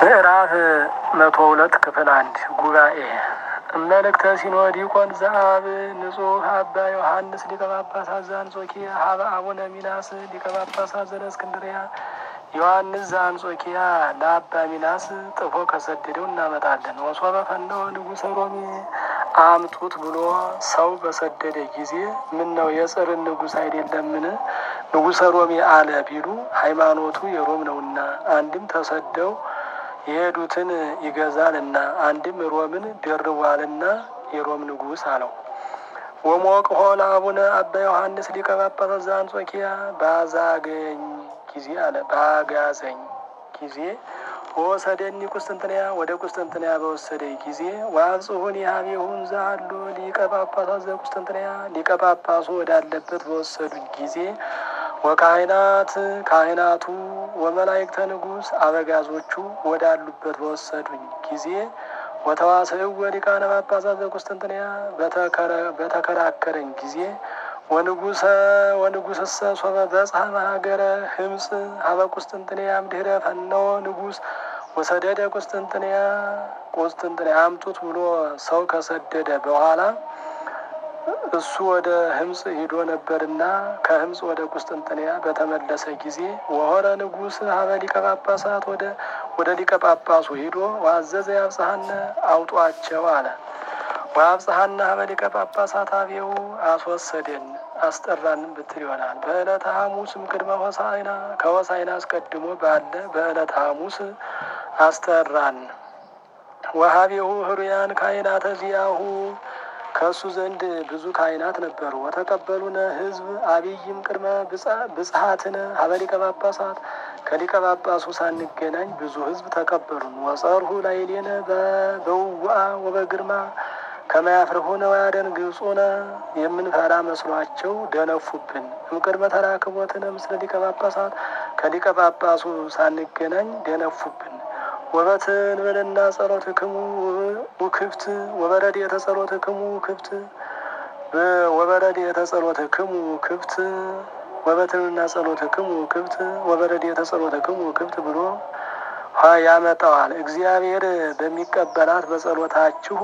ምዕራፍ መቶ ሁለት ክፍል አንድ ጉባኤ መልእክተ ሲኖዲቆን ዘአብ ንጹሕ አባ ዮሐንስ ሊቀ ጳጳሳት ዘአንጾኪያ ሀበ አቡነ ሚናስ ሊቀ ጳጳሳት ዘእስክንድርያ ዮሐንስ ዘአንጾኪያ ለአባ ሚናስ ጥፎ ከሰደደው እናመጣለን። ወሶበ ፈነወ ንጉሠ ሮሜ አምጡት ብሎ ሰው በሰደደ ጊዜ ምን ነው የጽርን ንጉሥ አይደለምን? ንጉሠ ሮሜ አለ ቢሉ ሃይማኖቱ የሮም ነውና፣ አንድም ተሰደው የሄዱትን ይገዛልና፣ አንድም ሮምን ደርቧልና የሮም ንጉሥ አለው። ወሞቅ ሆነ አቡነ አባ ዮሐንስ ሊቀ ጳጳሳት ዘአንጾኪያ ባዛገኝ ጊዜ አለ ባጋዘኝ ጊዜ ወሰደኒ ቁስጥንጥንያ ወደ ቁስጥንጥንያ በወሰደ ጊዜ ዋብጽሁን ያቤሁን ዛሉ ሊቀ ጳጳሳት ዘቁስጥንጥንያ ሊቀ ጳጳሱ ወዳለበት በወሰዱኝ ጊዜ ወካህናት ካህናቱ ወመላእክተ ንጉሥ አበጋዞቹ ወዳሉበት በወሰዱኝ ጊዜ ወተዋስእወ ሊቃነ ጳጳሳት ዘቁስጥንጥንያ በተከራከረኝ ጊዜ ወንጉሰ ወንጉስሰ ሶበ በጽሐ ሀገረ ህምፅ ሀበ ቁስጥንጥንያ እምድኅረ ፈነወ ንጉሥ ወሰደደ ቁስጥንጥንያ ቁስጥንጥንያ አምጡት ብሎ ሰው ከሰደደ በኋላ እሱ ወደ ህምፅ ሂዶ ነበርና ከህምፅ ወደ ቁስጥንጥንያ በተመለሰ ጊዜ ወሆረ ንጉሥ ሀበ ሊቀ ጳጳሳት ወደ ወደ ሊቀ ጳጳሱ ሂዶ ዋዘዘ ያብጽሐነ አውጧቸው አለ። ወአብጽሐነ ሀበ ሊቀ ጳጳሳት አብየው አስወሰደን አስጠራንም ብትል ይሆናል። በዕለተ ሐሙስም ቅድመ ሆሳዕና ከሆሳዕና አስቀድሞ ባለ በዕለተ ሐሙስ አስጠራን። ወሀቤሁ ህሩያን ካህናተ ዚአሁ ከእሱ ዘንድ ብዙ ካህናት ነበሩ። ወተቀበሉነ ህዝብ አብይም ቅድመ ብጽሐትነ ሀበ ሊቀ ጳጳሳት ከሊቀ ጳጳሱ ሳንገናኝ ብዙ ህዝብ ተቀበሉን። ወጸርሁ ላዕሌነ በውዋ ወበግርማ ከመያፍርሁነ ወያደንግጹነ የምንፈራ መስሏቸው ደነፉብን። እምቅድመ ተራክቦትነ ምስለ ሊቀ ጳጳሳት ከሊቀ ጳጳሱ ሳንገናኝ ደነፉብን። ወበትንብልና ጸሎትክሙ ውክፍት ወበረድ የተጸሎትክሙ ክፍት ወበረድ የተጸሎትክሙ ክፍት ወበትንብልና ጸሎትክሙ ክፍት ወበረድ የተጸሎትክሙ ክፍት ብሎ ያመጣዋል። እግዚአብሔር በሚቀበላት በጸሎታችሁ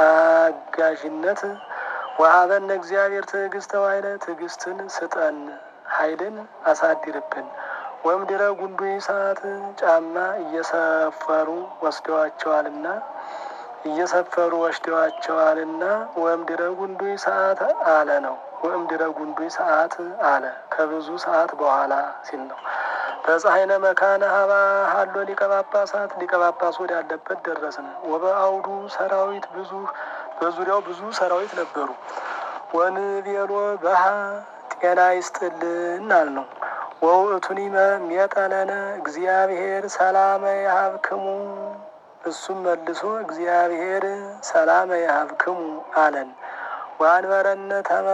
አጋዥነት ወሀበነ እግዚአብሔር ትዕግስተ ዋይለ ትዕግስትን ስጠን፣ ኃይልን አሳድርብን። ወምድረ ጉንዱ ሰዓት ጫማ እየሰፈሩ ወስደዋቸዋልና እየሰፈሩ ወስደዋቸዋልና ወምድረ ጉንዱ ሰዓት አለ ነው። ወምድረ ጉንዱ ሰዓት አለ ከብዙ ሰዓት በኋላ ሲል ነው። በፀሐይነ መካነ ሀባ ሀሎ ሊቀ ጳጳሳት ሊቀ ጳጳሱ ወዳለበት ደረስን። ወበአውዱ ሰራዊት ብዙ በዙሪያው ብዙ ሰራዊት ነበሩ። ወንቤሎ በሃ ጤና ይስጥልን አል ነው። ወውእቱኒ ሜጠለነ እግዚአብሔር ሰላመ ያሀብክሙ እሱም መልሶ እግዚአብሔር ሰላመ ያሀብክሙ አለን። ዋንበረነ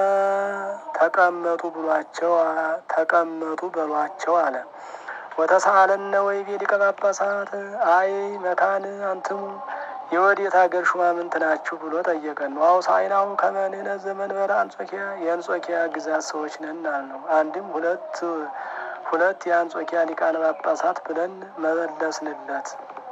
ተቀመጡ ብሏቸው ተቀመጡ በሏቸው አለ። ወተሳአለነ ወይቤ ሊቀ ጳጳሳት አይ መካን አንትሙ የወዴት ሀገር ሹማምንት ናችሁ ብሎ ጠየቀን ነው። አውሳይናው ከመንነ ዘመንበረ አንጾኪያ የአንጾኪያ ግዛት ሰዎች ነን አልነው። አንድም ሁለት ሁለት የአንጾኪያ ሊቃነ ጳጳሳት ብለን መመለስንለት።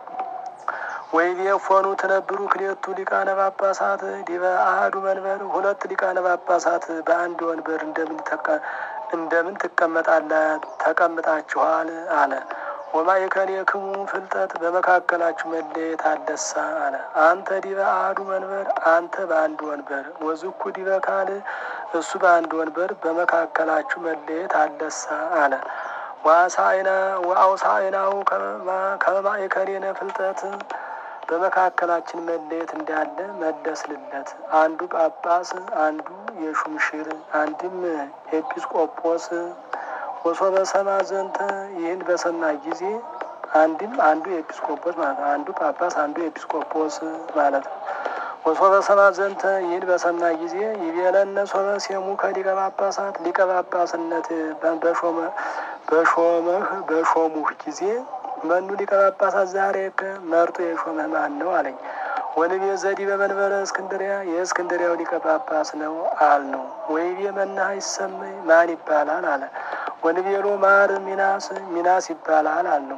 ወይቤ ፎኑ ትነብሩ ክሌቱ ሊቃነ ጳጳሳት ዲበ አህዱ መንበር ሁለት ሊቃነ ጳጳሳት በአንድ ወንበር እንደምን እንደምን ትቀመጣለ ተቀምጣችኋል አለ። ወማእከሌክሙ ፍልጠት በመካከላችሁ መለየት አለሳ አለ። አንተ ዲበ አህዱ መንበር አንተ በአንድ ወንበር ወዝኩ ዲበ ካል እሱ በአንድ ወንበር በመካከላችሁ መለየት አለሳ አለ። ዋሳይና ወአውሳይናው ከመማእከሌነ ፍልጠት በመካከላችን መለየት እንዳለ መለስልለት። አንዱ ጳጳስ አንዱ የሹምሽር አንድም ኤጲስቆጶስ ወሶበ ሰማ ዘንተ ይህን በሰማ ጊዜ አንድም አንዱ ኤጲስቆጶስ ማለት ነው። አንዱ ጳጳስ አንዱ ኤጲስቆጶስ ማለት ነው። ወሶበ ሰማ ዘንተ ይህን በሰማ ጊዜ ይቤለነ ሶበ ሴሙ ከሊቀ ጳጳሳት ሊቀ ጳጳስነት በሾመ በሾመህ በሾሙህ ጊዜ መኑ ሊቀ ጳጳሳት ዛሬ መርጦ የሾመህ ማን ነው አለኝ። ወንቤ ዘዲ በመንበረ እስክንድሪያ የእስክንድሪያው ሊቀ ጳጳስ ነው አል ነው። ወይቤ መናህ ይሰመይ ማን ይባላል አለ። ወንቤሎ ማር ሚናስ ሚናስ ይባላል አል ነው።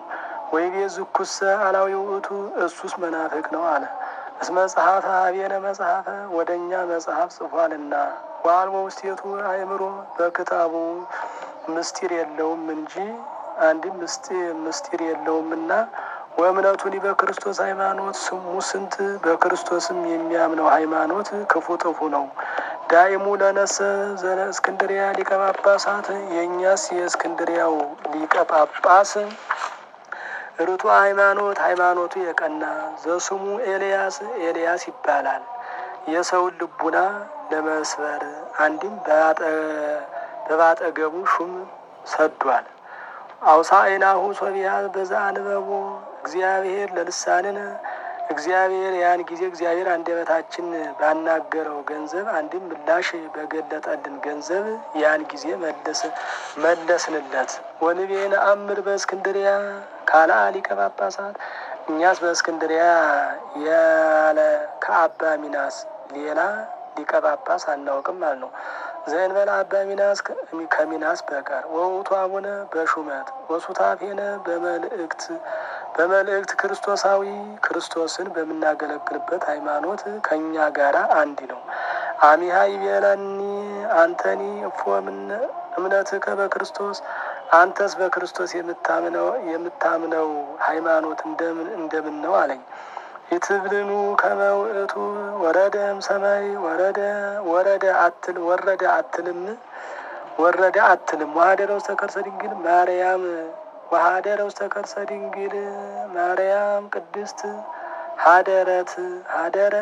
ወይቤ ዝኩሰ አላዊ ውእቱ እሱስ መናፍቅ ነው አለ። እስመ መጽሐፈ አብየነ መጽሐፈ ወደ እኛ መጽሐፍ ጽፏልና ዋልቦ ውስቴቱ አእምሮ በክታቡ ምስጢር የለውም እንጂ አንድም ምስጢር የለውምና ወእምነቱኒ በክርስቶስ ሃይማኖት ስሙ ስንት በክርስቶስም የሚያምነው ሃይማኖት ክፉ ጥፉ ነው። ዳይሙ ለነሰ ዘነ እስክንድሪያ ሊቀ ጳጳሳት የእኛስ የእስክንድሪያው ሊቀ ጳጳስ ርቱ ሃይማኖት ሃይማኖቱ የቀና ዘስሙ ኤልያስ ኤልያስ ይባላል። የሰውን ልቡና ለመስበር አንድም በባጠገቡ ሹም ሰዷል። አውሳኤናሁ ሶቢያ በዛ አንበቦ እግዚአብሔር ለልሳንነ እግዚአብሔር ያን ጊዜ እግዚአብሔር አንደበታችን ባናገረው ገንዘብ አንድም ምላሽ በገለጠልን ገንዘብ ያን ጊዜ መለስንለት። ወንቤን አምር በእስክንድሪያ ካላ ሊቀ ጳጳሳት እኛስ በእስክንድሪያ ያለ ከአባ ሚናስ ሌላ ሊቀ ጳጳስ አናውቅም አል ነው። ዘእንበለ አባ ሚናስ ከሚናስ በቀር ወውቱ አቡነ በሹመት ወሱታፌነ በመልእክት በመልእክት ክርስቶሳዊ ክርስቶስን በምናገለግልበት ሃይማኖት ከእኛ ጋር አንድ ነው። አሚሃ ይቤለኒ አንተኒ እፎ እምነትከ በክርስቶስ አንተስ በክርስቶስ የምታምነው የምታምነው ሃይማኖት እንደምን እንደምን ነው አለኝ። ኢትብልኑ ከመ ውእቱ ወረደ እምሰማይ ወረደ ወረደ አትል ወረደ አትልም ወረደ አትልም ወሀደረ ውስተ ከርሰ ድንግል ማርያም ወሀደረ ውስተ ከርሰ ድንግል ማርያም ቅድስት ሀደረት ሀደረ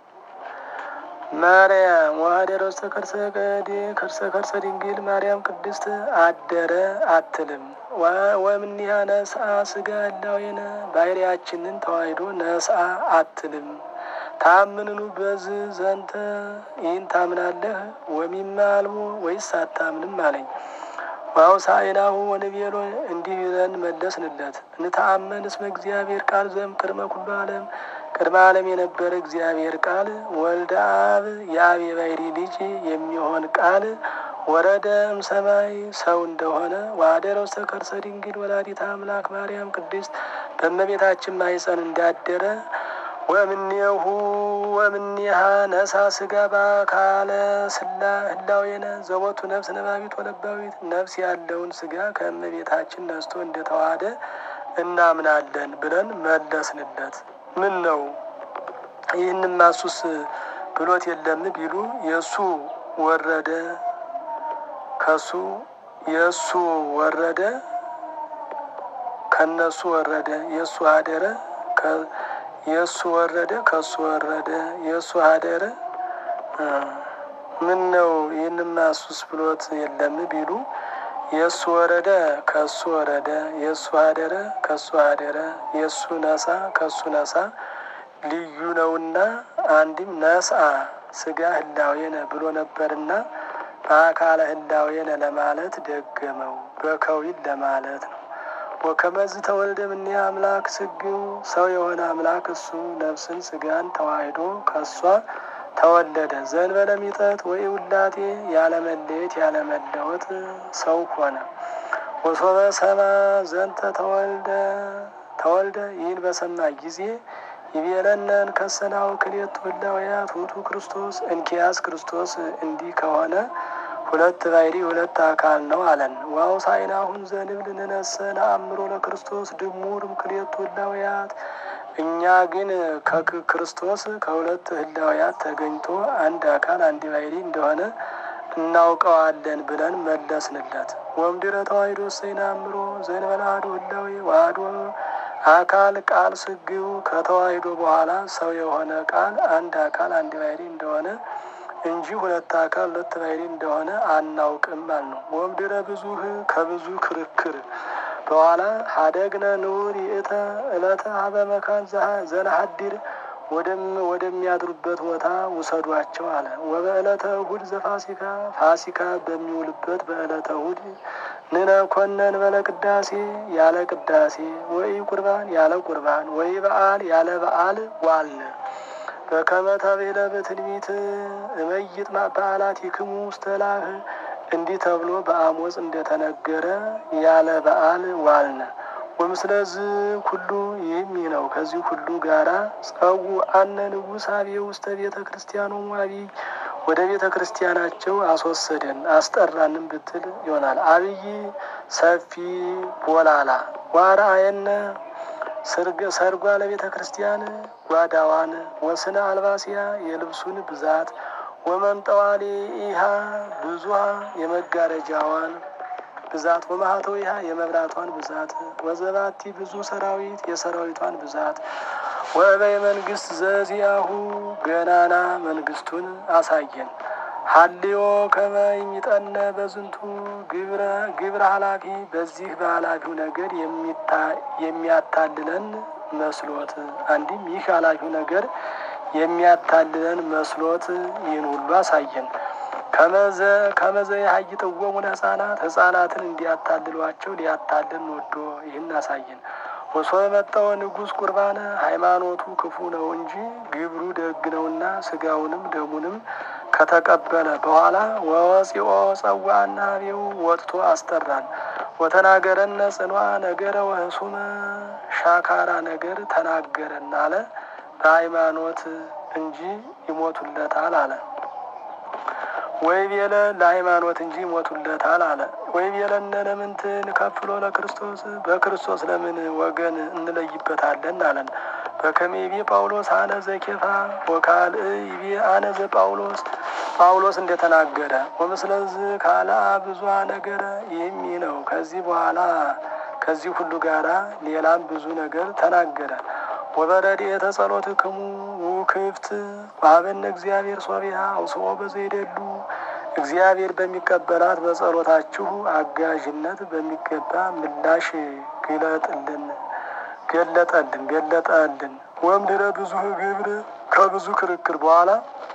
ማርያም ወሀደረ ውስተ ከርሰ ገዴ ከርሰ ከርሰ ድንግል ማርያም ቅድስት አደረ አትልም። ወእምኔሃ ነስአ ስጋ እላዌነ ባህሪያችንን ተዋሕዶ ነስአ አትልም። ታምንኑ በዝ ዘንተ ይህን ታምናለህ ወሚማ አልቦ ወይስ አታምንም አለኝ። ዋውሳኤናሁ ወንቤሎ እንዲህ ብለን መለስንለት። እንተአመን እስመ እግዚአብሔር ቃል ዘም ቅድመ ኩሉ ዓለም ቅድመ ዓለም የነበረ እግዚአብሔር ቃል ወልደ አብ የአብ የባሕሪ ልጅ የሚሆን ቃል ወረደ እምሰማይ ሰው እንደሆነ ወሀደረ ውስተ ከርሰ ድንግል ወላዲተ አምላክ ማርያም ቅድስት በእመቤታችን ማኅፀን እንዳደረ ወእምኔሁ ወእምኔሃ ነሳ ስጋ በአካለ ስላ ህላዌነ ዘቦቱ ነፍስ ነባቢት ወለባዊት ነፍስ ያለውን ስጋ ከእመቤታችን ነስቶ እንደተዋሃደ እናምናለን ብለን መለስንለት። ምን ነው ይህንም ማሱስ ብሎት የለም ቢሉ የእሱ ወረደ ከሱ የእሱ ወረደ ከነሱ ወረደ የእሱ አደረ የእሱ ወረደ ከሱ ወረደ የእሱ አደረ ምን ነው ይህንም ማሱስ ብሎት የለም ቢሉ የእሱ ወረደ ከሱ ወረደ የእሱ አደረ ከሱ አደረ የእሱ ነሳ ከሱ ነሳ ልዩ ነውና አንድም ነስአ ስጋ ህላዌነ ብሎ ነበርና በአካለ ህላዌነ ለማለት ደገመው በከዊን ለማለት ነው። ወከመዝ ተወልደ እምኔ አምላክ ስግው ሰው የሆነ አምላክ እሱ ነፍስን ስጋን ተዋሕዶ ከሷ ተወለደ ዘእንበለ ሚጠት ወይ ውላቴ ያለመለየት ያለመለወጥ ሰው ሆነ። ወሶበ ሰማ ዘንተ ተወልደ ተወልደ ይህን በሰማ ጊዜ ይቤለነን ከሰናው ክሌቱ ህላውያት ውእቱ ክርስቶስ እንኪያስ ክርስቶስ እንዲህ ከሆነ ሁለት ባሕሪ ሁለት አካል ነው አለን። ወአውሳእናሁን ዘንብል ንነሰ ነአምሮ ለክርስቶስ ድሙር ክሌቱ ህላውያት እኛ ግን ከክርስቶስ ከሁለት ህላውያት ተገኝቶ አንድ አካል አንድ ባሕሪ እንደሆነ እናውቀዋለን ብለን መለስንለት። ወምድረ ተዋሕዶ እሰይ ነአምሮ ዘእንበለ አሐዱ ህላዌ ወአሐዱ አካል ቃል ስግው ከተዋሕዶ በኋላ ሰው የሆነ ቃል አንድ አካል አንድ ባሕሪ እንደሆነ እንጂ ሁለት አካል ሁለት ባሕሪ እንደሆነ አናውቅም አልነው። ወምድረ ብዙህ ከብዙ ክርክር በኋላ ሀደግነ ንዑር ይእተ ዕለተ ሀበ መካን ዘነሐድር ወደሚያድሩበት ቦታ ውሰዷቸው አለ። ወበዕለተ እሁድ ዘፋሲካ ፋሲካ በሚውልበት በዕለተ እሁድ ንነ ኮነን በለ ቅዳሴ ያለ ቅዳሴ ወይ ቁርባን ያለ ቁርባን ወይ በዓል ያለ በዓል ዋልን። በከመ ተቤለ በትንቢት እመይጥ በዓላት ይክሙ ውስተ ላህ እንዲህ ተብሎ በአሞጽ እንደተነገረ ያለ በዓል ዋልን። ወምስለዝ ኩሉ ይህም ይህ ነው። ከዚህ ሁሉ ጋራ ጸው አነ ንጉሥ አብየ ውስተ ቤተ ክርስቲያኑ አብይ ወደ ቤተ ክርስቲያናቸው አስወሰደን አስጠራንም ብትል ይሆናል። አብይ ሰፊ ቦላላ ዋርአየነ ሰርጓ ለቤተ ክርስቲያን ጓዳዋን ወስነ አልባሲያ የልብሱን ብዛት ወመንጠዋሌ ኢሃ ብዙሃ የመጋረጃዋን ብዛት ወማህተው ይሃ የመብራቷን ብዛት ወዘባቲ ብዙ ሰራዊት የሰራዊቷን ብዛት ወበየ መንግስት ዘዚያሁ ገናና መንግስቱን አሳየን። ሀልዮ ከመ ይሚጠነ በዝንቱ ግብረ ኃላፊ በዚህ በኃላፊው ነገር የሚያታልለን መስሎት አንድም ይህ ኃላፊው ነገር የሚያታልለን መስሎት ይህን ሁሉ አሳየን። ከመዘ ከመዘ የሀይጥወሙን ህጻናት ህጻናትን እንዲያታልሏቸው ሊያታልን ወዶ ይህን አሳየን። ወሶ የመጣው ንጉሥ ቁርባነ ሃይማኖቱ ክፉ ነው እንጂ ግብሩ ደግ ነውና ስጋውንም ደሙንም ከተቀበለ በኋላ ወፂኦ ጸዋና ቤው ወጥቶ አስጠራን። ወተናገረነ ጽኗ ነገረ ወህሱመ ሻካራ ነገር ተናገረን አለ። በሃይማኖት እንጂ ይሞቱለታል አለ። ወይ ቤለ ለሃይማኖት እንጂ ይሞቱለታል አለ። ወይ ቤለነ ለምንትን ከፍሎ ለክርስቶስ በክርስቶስ ለምን ወገን እንለይበታለን አለን። በከመ ይቤ ጳውሎስ አነ ዘኬፋ ወካልእ ይቤ አነ ዘጳውሎስ ጳውሎስ እንደተናገረ ወምስለዝ ካልአ ብዙ ነገረ ይህም ይህ ነው። ከዚህ በኋላ ከዚህ ሁሉ ጋራ ሌላም ብዙ ነገር ተናገረ። ወበረድኤተ ጸሎትክሙ ውክፍት ዋሀበነ እግዚአብሔር ሶቢያ አውስኦ በዘይደሉ እግዚአብሔር በሚቀበላት በጸሎታችሁ አጋዥነት በሚገባ ምላሽ ግለጥልን ገለጠልን ገለጠልን። ወምድረ ብዙ ግብር ከብዙ ክርክር በኋላ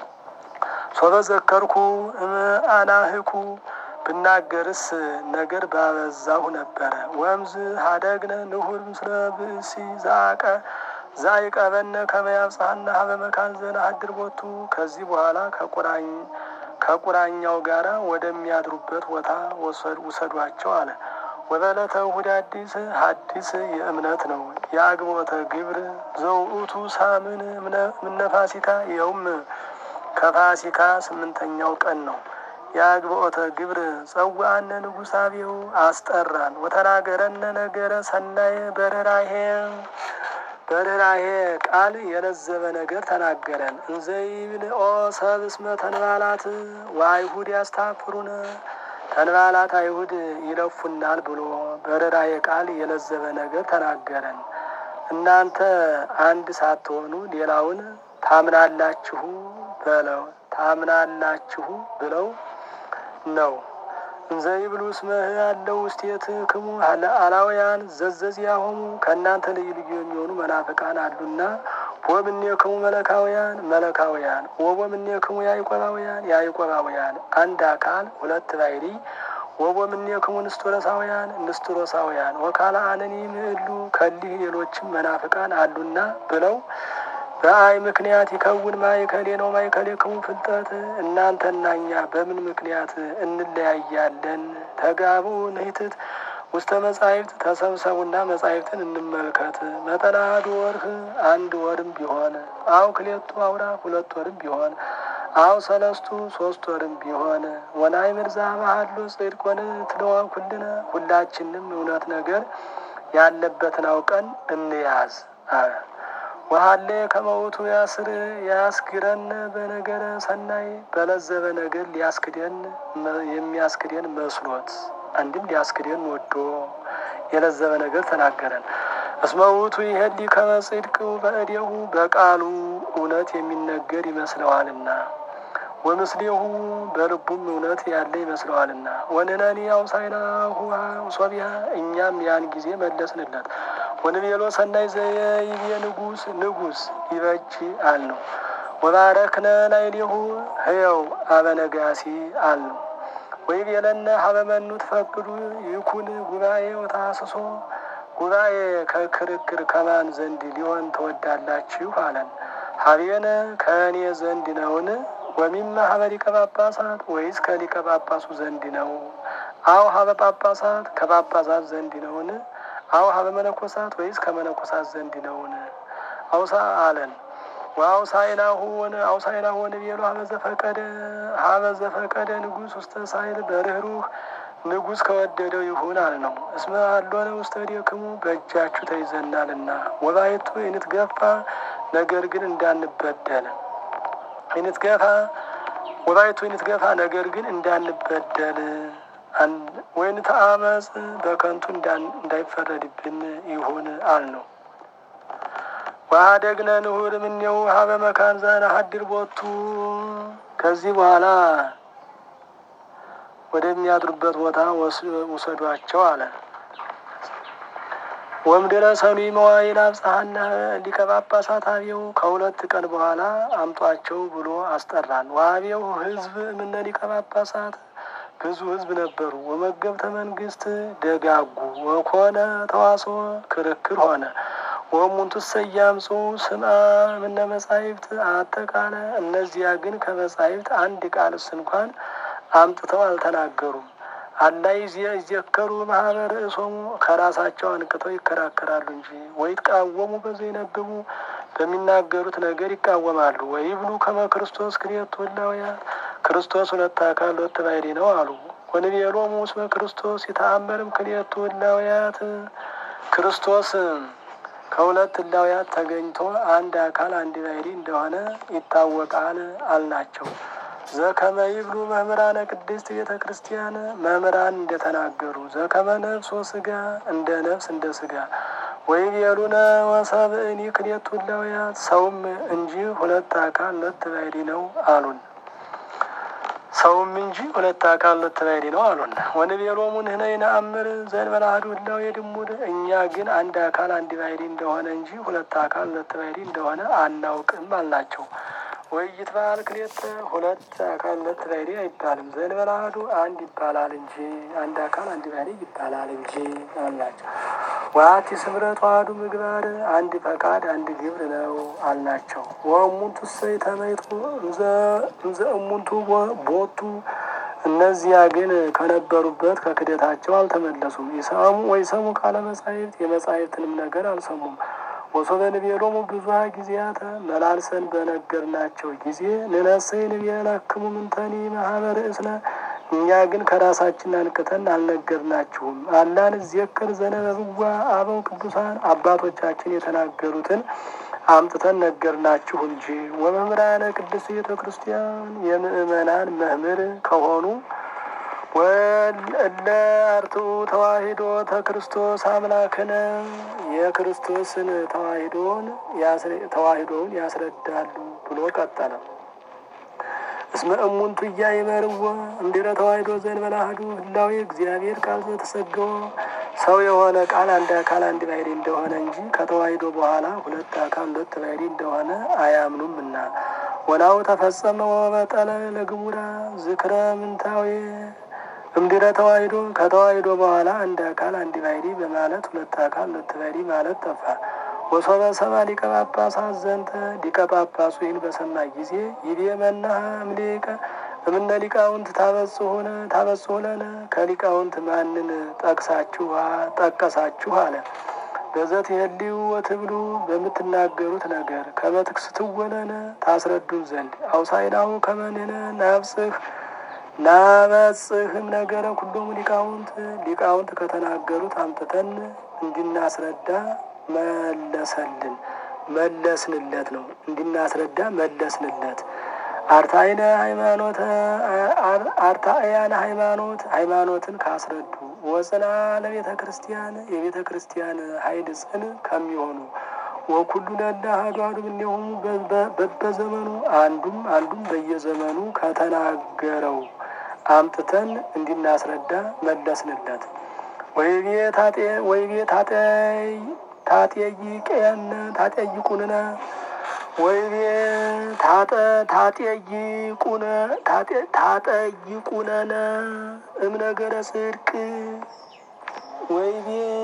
ሶበ ዘከርኩ አናህኩ ብናገርስ ነገር ባበዛሁ ነበረ። ወምዝ ሀደግነ ንሁር ምስለ ብእሲ ዛቀ ዛይቀበነ ከመያብጽሐና ሀበ መካን ዘነሐድር ቦቱ ከዚህ በኋላ ከቁራኝ ከቁራኛው ጋራ ወደሚያድሩበት ቦታ ውሰዷቸው አለ። ወበለተ እሑድ አዲስ ሐዲስ የእምነት ነው። የአግቦተ ግብር ዘውእቱ ሳምን እምነ ፋሲካ ይኸውም ከፋሲካ ስምንተኛው ቀን ነው። የአግብኦተ ግብር ጸዋአነ ንጉሥ አብየው አስጠራን። ወተናገረነ ነገረ ሰናይ በርህራሄ በርህራሄ ቃል የለዘበ ነገር ተናገረን። እንዘይብል ኦ ሰብ እስመ ተንባላት ወአይሁድ ያስታፍሩነ ተንባላት አይሁድ ይለፉናል ብሎ በርህራሄ ቃል የለዘበ ነገር ተናገረን። እናንተ አንድ ሳትሆኑ ሌላውን ታምናላችሁ በለው ታምናላችሁ ብለው ነው። እንዘይብሉ እስመ ያለው ውስቴት ክሙ አላውያን ዘዘዚያሆሙ ከእናንተ ልዩ ልዩ የሚሆኑ መናፍቃን አሉና ወምኔ ክሙ መለካውያን መለካውያን ወቦምኔ ክሙ ያዕቆባውያን ያዕቆባውያን አንድ አካል ሁለት ባሕሪ ወቦምኔ ክሙ ንስጥሮሳውያን ንስጥሮሳውያን ወካላ አነኒ ምዕሉ ከሊህ ሌሎችም መናፍቃን አሉና ብለው በአይ ምክንያት ይከውን ማእከሌ ነው ማእከሌ ክሙ ፍልጠት እናንተና እኛ በምን ምክንያት እንለያያለን? ተጋቡ ንሂትት ውስተ መጻሕፍት ተሰብሰቡና መጻሕፍትን እንመልከት። መጠና አሐዱ ወርህ አንድ ወርም ቢሆን አው ክሌቱ አውራ ሁለት ወርም ቢሆን አው ሰለስቱ ሶስት ወርም ቢሆን ወናይ ምርዛ ባህሉ ጽድቅ ሆነ ትለዋ ኩልነ ሁላችንም እውነት ነገር ያለበትን አውቀን እንያዝ። ወሀሌ ከመውቱ ያስር ያስግረን በነገረ ሰናይ በለዘበ ነገር ሊያስክደን የሚያስክደን መስሎት አንድም ሊያስክደን ወዶ የለዘበ ነገር ተናገረን። እስመ ውእቱ ይሄሊ ከመ ጽድቅ በእዴሁ በቃሉ እውነት የሚነገር ይመስለዋልና ወምስሌሁ በልቡም እውነት ያለ ይመስለዋልና ወንነኒ አውሳይናሁ ሶቢያ እኛም ያን ጊዜ መለስንለት። ወንቤሎ ሰናይ ዘይቤ ንጉስ ንጉስ ይበጅ አልነው። ወባረክነ ላዕሌሁ ህየው አበነጋሲ አልነው። ወይቤለነ ሀበመኑ ትፈቅዱ ይኩን ጉባኤ ወታስሶ ጉባኤ ከክርክር ከማን ዘንድ ሊሆን ትወዳላችሁ አለን። ሀቤነ ከእኔ ዘንድ ነውን? ወሚመ ሀበ ሊቀ ጳጳሳት ወይስ ከሊቀ ጳጳሱ ዘንድ ነው? አው ሀበ ጳጳሳት ከጳጳሳት ዘንድ ነውን? አው ሀበ መነኮሳት ወይስ ከመነኮሳት ዘንድ ነውን? አውሳ አለን ወአውሳይናሁ ሆነ አውሳይናሁ ሆነ ቤሎ ሀበ ዘፈቀደ ሀበ ዘፈቀደ ንጉሥ ውስተ ሳይል በርህሩህ ንጉሥ ከወደደው ይሁን አልነው። እስመ አሎነ ውስተ እዴክሙ በእጃችሁ ተይዘናልና ወባይቱ ይንትገፋ ነገር ግን እንዳንበደል ይንትገፋ ወባይቱ ይንትገፋ ነገር ግን እንዳንበደል ወይን ተአመፅ በከንቱ እንዳይፈረድብን ይሁን አልነው። ዋደግነ ንሁር ምኔው ሀበ መካን ዘነሐድር ቦቱ ከዚህ በኋላ ወደሚያድሩበት ቦታ ውሰዷቸው አለ። ወምድረ ሰኑይ መዋይል አብጽሐነ ሊቀ ጳጳሳት አብየው ከሁለት ቀን በኋላ አምጧቸው ብሎ አስጠራን። ዋብየው ህዝብ እምነ ሊቀ ጳጳሳት ብዙ ህዝብ ነበሩ። ወመገብተ መንግስት ደጋጉ ወኮነ ተዋስኦ ክርክር ሆነ። ወሙንቱ ሰያምፁ ስምዐ እምነ መጻሕፍት አጠቃለ። እነዚያ ግን ከመጻሕፍት አንድ ቃልስ እንኳን አምጥተው አልተናገሩም። አላይ ይዘከሩ ማህበር እሶሙ ከራሳቸው አንቅተው ይከራከራሉ እንጂ ወይትቃወሙ በዘይነብቡ በሚናገሩት ነገር ይቃወማሉ። ወይብሉ ከመ ክርስቶስ ክልኤቱ እላውያት ክርስቶስ ሁለት አካል ሁለት ባሕርይ ነው አሉ። ወንቤሎሙ እስመ ክርስቶስ ይተአመርም ክልኤቱ እላውያት ክርስቶስ ከሁለት እላውያት ተገኝቶ አንድ አካል አንድ ባሕርይ እንደሆነ ይታወቃል አልናቸው። ዘከመ ይብሉ መምህራነ ቅድስት ቤተ ክርስቲያን መምህራን እንደተናገሩ ዘከመ ነፍስ ወስጋ እንደ ነፍስ እንደ ስጋ ወይቤሉነ ወሰብእኒ ክልኤቱ እላውያት ሰውም እንጂ ሁለት አካል ሁለት ባሕርይ ነው አሉን። ሰውም እንጂ ሁለት አካል ሁለት ባሕርይ ነው አሉን። ወንቤሎሙ ንሕነ ይነአምር ዘእንበለ አሐዱ እላዌ ድሙር እኛ ግን አንድ አካል አንድ ባሕርይ እንደሆነ እንጂ ሁለት አካል ሁለት ባሕርይ እንደሆነ አናውቅም አልናቸው። ወይት በዓል ክልኤተ ሁለት አካል ሁለት ባሕርይ አይባልም። ዘእንበለ አሐዱ አንድ ይባላል እንጂ አንድ አካል አንድ ባሕርይ ይባላል እንጂ አልናቸው። ወአሐቲ ስምረት ተዋሕዱ ምግባር አንድ ፈቃድ አንድ ግብር ነው አልናቸው። ወእሙንቱ እሰይ ተመይጡ እንዘ እሙንቱ ቦቱ እነዚያ ግን ከነበሩበት ከክደታቸው አልተመለሱም። ይሰሙ ወይሰሙ ቃለ መጻሕፍት የመጻሕፍትንም ነገር አልሰሙም። ወሶበ ንቤሎሙ ብዙኃ ጊዜያተ መላልሰን በነገርናቸው ጊዜ ንነሰይ ንቤለክሙ ምንተኒ ማህበረ እስነ እኛ ግን ከራሳችን አንቅተን አልነገርናችሁም። አላን እዜክር ዘነበብዋ አበው ቅዱሳን አባቶቻችን የተናገሩትን አምጥተን ነገርናችሁ እንጂ። ወመምህራነ ቅድስት ቤተ ክርስቲያን የምእመናን መምህር ከሆኑ ወእለ አርትዑ ተዋሂዶ ተክርስቶስ አምላክነ የክርስቶስን ተዋሂዶን ተዋሂዶውን ያስረዳሉ ብሎ ቀጠለ። እስመ እሙንቱ እያይመርዎ እምድረ ተዋሂዶ ዘእንበለ አሐዱ ህላዌ እግዚአብሔር ቃል ዘተሰገወ ሰው የሆነ ቃል አንድ አካል አንድ ባሕርይ እንደሆነ እንጂ ከተዋሂዶ በኋላ ሁለት አካል ሁለት ባሕርይ እንደሆነ አያምኑምና። ወናሁ ተፈጸመ ወበጠለ ለግሙራ ዝክረ ምንታዌ እምድረ ተዋሂዶ ከተዋሂዶ በኋላ አንድ አካል አንድ ባሕርይ በማለት ሁለት አካል ሁለት ባሕርይ ማለት ጠፋ። ወሶበ ሰማ ሊቀ ጳጳሳት ዘንተ ሊቀ ጳጳሱ ይህን በሰማ ጊዜ ይቤ መናሃ እምሊቀ እምነ ሊቃውንት ታበጽሁነ ታበጽሁለነ ከሊቃውንት ማንን ጠቅሳችሁ ጠቀሳችሁ አለ። በዘት የህሊው ወትብሉ በምትናገሩት ነገር ከመትክስትወለነ ታስረዱን ዘንድ አውሳይናሁ ከመንነ ናብጽህ ናበጽህም ነገረ ኩሎሙ ሊቃውንት ሊቃውንት ከተናገሩት አምጥተን እንድናስረዳ መለሰልን መለስንለት ነው። እንድናስረዳ መለስንለት። አርታይነ ሃይማኖት አርታእያነ ሃይማኖት ሃይማኖትን ካስረዱ ወጽና ለቤተ ክርስቲያን የቤተ ክርስቲያን ኃይል ጽን ከሚሆኑ ወኩሉ ለለ አሐዱ አሐዱ እምኔሆሙ በበዘመኑ አንዱም አንዱም በየዘመኑ ከተናገረው አምጥተን እንድናስረዳ መለስንለት። ወይቤ ታጤ ወይቤ ታጤ ታጤይቀየነ ታጤይቁንነ ወይቤ ታጠ ታጤይቁነ ታጠይቁነነ እምነገረ ጽድቅ ወይቤ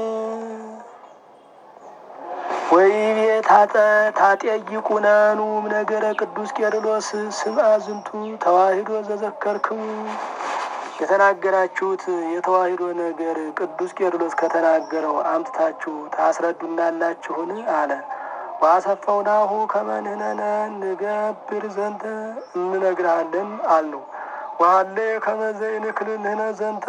ወይቤ ታጠ ታጤይቁነኑ እምነገረ ቅዱስ ቄርሎስ ስምዐ ዝንቱ ተዋሂዶ ዘዘከርክሙ የተናገራችሁት የተዋሂዶ ነገር ቅዱስ ቄርሎስ ከተናገረው አምጥታችሁ ታስረዱናላችሁን? አለ። ዋሰፋውናሁ ከመንህነነ ንገብር ዘንተ እንነግርሃለን አልነው። ዋለ ከመዘይንክልንህነ ዘንተ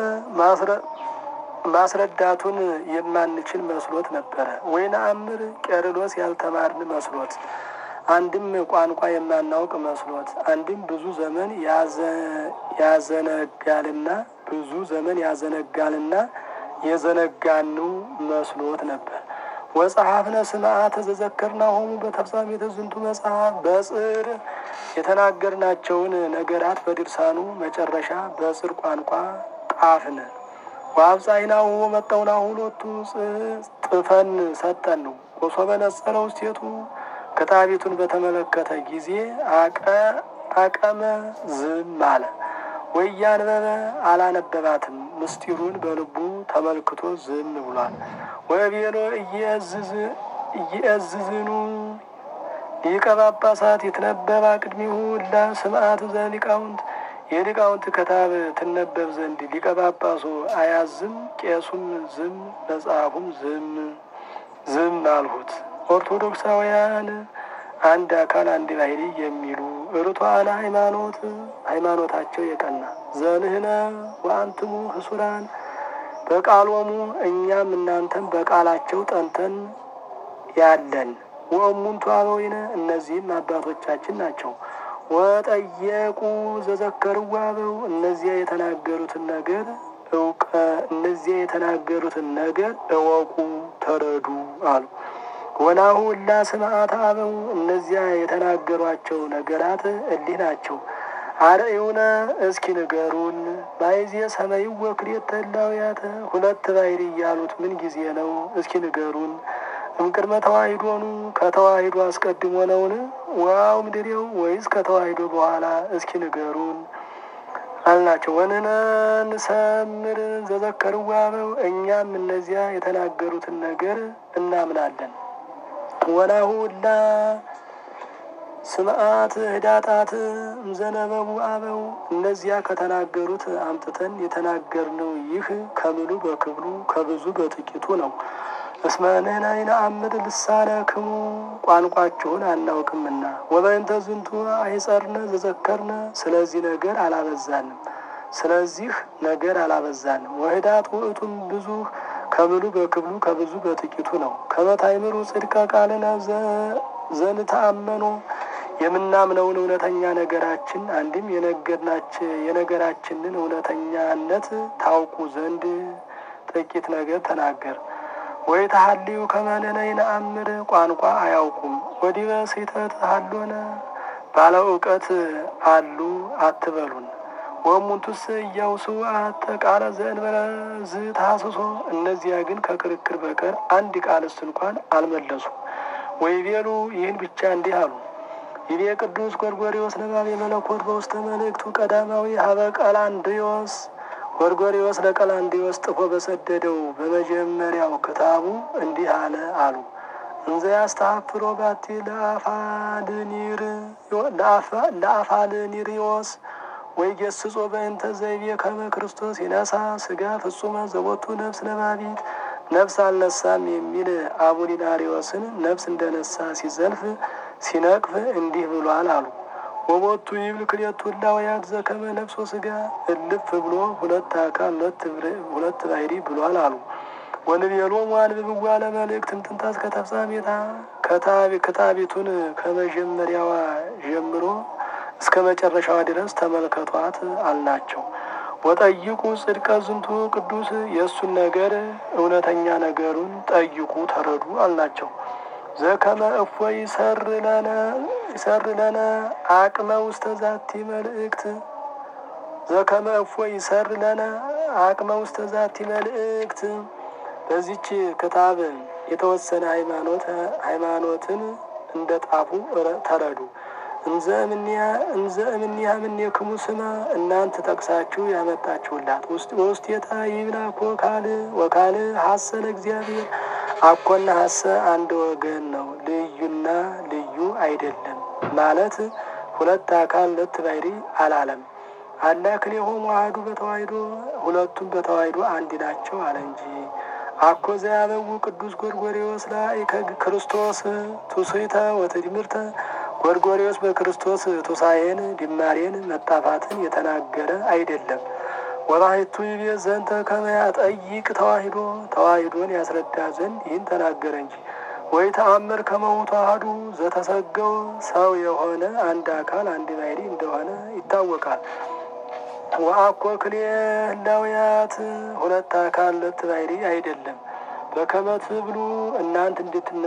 ማስረዳቱን የማንችል መስሎት ነበረ። ወይን አምር ቄርሎስ ያልተማርን መስሎት አንድም ቋንቋ የማናውቅ መስሎት አንድም ብዙ ዘመን ያዘነጋልና ብዙ ዘመን ያዘነጋልና የዘነጋኑ መስሎት ነበር። ወጸሐፍነ ስምዓተ ዘዘከርናሆሙ በተፍጻሜተ ዝንቱ መጽሐፍ በጽር የተናገርናቸውን ነገራት በድርሳኑ መጨረሻ በጽር ቋንቋ ጣፍን። ወአብጻይናሁ ወመጣውናሁ ሎቱ ጥፈን ሰጠን ነው ወሶበ ነጸረ ውስቴቱ ክታቢቱን በተመለከተ ጊዜ አቀመ ዝም አለ። ወያንበበ አላነበባትም። ምስጢሩን በልቡ ተመልክቶ ዝም ብሏል። ወቤሎ እየእዝዝኑ ሊቀ ጳጳሳት ይትነበባ ቅድሚሁ እላ ስምዓት ዘሊቃውንት የሊቃውንት ክታብ ትነበብ ዘንድ ሊቀ ጳጳሱ አያዝም። ቄሱም ዝም፣ መጽሐፉም ዝም ዝም አልሁት። ኦርቶዶክሳውያን አንድ አካል አንድ ባህሪ የሚሉ ርቱዓነ ሃይማኖት ሃይማኖታቸው የቀና ዘንህነ ወአንትሙ ህሱራን በቃሎሙ እኛም እናንተም በቃላቸው ጠንተን ያለን ወእሙንቱ አበዊነ እነዚህም አባቶቻችን ናቸው። ወጠየቁ ዘዘከርዋ አበው እነዚያ የተናገሩትን ነገር እውቀ እነዚያ የተናገሩትን ነገር እወቁ ተረዱ አሉ። ወናሁ እላ ስምዓተ አበው እነዚያ የተናገሯቸው ነገራት እሊህ ናቸው። አርእዩነ እስኪ ንገሩን ባይዜ ሰማይ ወክልኤተ እላውያተ ሁለት ባሕሪ እያሉት ምን ጊዜ ነው? እስኪ ንገሩን። እምቅድመ ተዋሂዶኑ ከተዋሂዶ አስቀድሞ ነውን? ዋው ምድሬው ወይስ ከተዋሂዶ በኋላ? እስኪ ንገሩን አልናቸው። ወንነ ንሰምር ዘዘከርዋ አበው እኛም እነዚያ የተናገሩትን ነገር እናምናለን። ወናሁ እላ ስምዓት ህዳጣት እምዘነበቡ አበው እነዚያ ከተናገሩት አምጥተን የተናገርነው ይህ ከምሉ በክብሉ ከብዙ በጥቂቱ ነው። እስመ ንሕነ ይነአምር ልሳነክሙ ቋንቋችሁን አናውቅምና፣ ወበእንተ ዝንቱ አይጸርነ ዘዘከርነ ስለዚህ ነገር አላበዛንም ስለዚህ ነገር አላበዛንም። ወህዳት ውእቱም ብዙ ከምሉ በክብሉ ከብዙ በጥቂቱ ነው። ከመታይምሩ ጽድቀ ቃልነ ዘንተአመኖ የምናምነውን እውነተኛ ነገራችን አንድም የነገራችንን እውነተኛነት ታውቁ ዘንድ ጥቂት ነገር ተናገር። ወይ ተሀልዩ ከመንነ ይነአምር ቋንቋ አያውቁም። ወዲበ ስሕተት ሀሎነ ባለ እውቀት አሉ አትበሉን። ወሙንቱስ እያውሱ አተ ቃለ ዘእንበለ ዝታስሶ እነዚያ ግን ከክርክር በቀር አንድ ቃልስ እንኳን አልመለሱ። ወይ ቤሉ ይህን ብቻ እንዲህ አሉ። ይቤ ቅዱስ ጎርጎሪዎስ ነባቤ መለኮት በውስተ መልእክቱ ቀዳማዊ ሀበ ቀላንድዮስ ጎርጎሪዎስ ለቀላንድዮስ ጥፎ በሰደደው በመጀመሪያው ክታቡ እንዲህ አለ አሉ። እንዘ ያስተሐፍሮ ባቲ ለአፋልኒሪዎስ ወይ ገስጾ በእንተ ዘይቤ ከመ ክርስቶስ ይነሳ ስጋ ፍጹመ ዘቦቱ ነፍስ ነባቢት ነፍስ አልነሳም የሚል አቡሊናሪዎስን ነፍስ እንደነሳ ሲዘልፍ ሲነቅፍ እንዲህ ብሏል አሉ። ወቦቱ ይብል ክልኤቱ እላውያት ዘከመ ነፍሶ ስጋ እልፍ ብሎ ሁለት አካል ሁለት ባሕሪ ብሏል አሉ። ወንቤሎሙ አንብብዋ ለመልእክት እምጥንታስ ከተፍጻሜታ ክታቢቱን ከመጀመሪያዋ ጀምሮ እስከ መጨረሻዋ ድረስ ተመልከቷት አልናቸው። ወጠይቁ ጽድቀ ዝንቱ ቅዱስ የእሱን ነገር እውነተኛ ነገሩን ጠይቁ ተረዱ አልናቸው። ዘከመ እፎ ይሰር ለነ አቅመ ውስተ ዛቲ መልእክት ዘከመ እፎ ይሰር ለነ አቅመ ውስተ ዛቲ መልእክት በዚች ክታብ የተወሰነ ሃይማኖት ሃይማኖትን እንደ ጣፉ ተረዱ። እንዘ እምኒያ ምኔክሙ ስማ እናንተ ጠቅሳችሁ ያመጣችሁላት ውስጤታ ይብላ ኮ ካል ወካል ሀሰ ለእግዚአብሔር አኮና ሀሰ አንድ ወገን ነው፣ ልዩና ልዩ አይደለም ማለት ሁለት አካል ሁለት ባሕሪ አላለም። አላ ክልኤሆሙ አሐዱ በተዋሕዶ ሁለቱም በተዋሕዶ አንድ ናቸው አለ እንጂ። አኮ ዘያበው ቅዱስ ጎርጎርዮስ ላይ ክርስቶስ ቱስይተ ወትድምርተ ጎርጎርዮስ በክርስቶስ ቱሳኤን ድማሬን መጣፋትን የተናገረ አይደለም። ወባሕቱ ይቤ ዘንተ ከመ ያጠይቅ ተዋሕዶ ተዋሕዶን ያስረዳ ዘንድ ይህን ተናገረ እንጂ። ወይ ተአምር ከመውቱ አሐዱ ዘተሰገው ሰው የሆነ አንድ አካል አንድ ባሕርይ እንደሆነ ይታወቃል። ወአኮ ክልኤ ህላውያት ሁለት አካል ሁለት ባሕርይ አይደለም። በከመ ትብሉ እናንት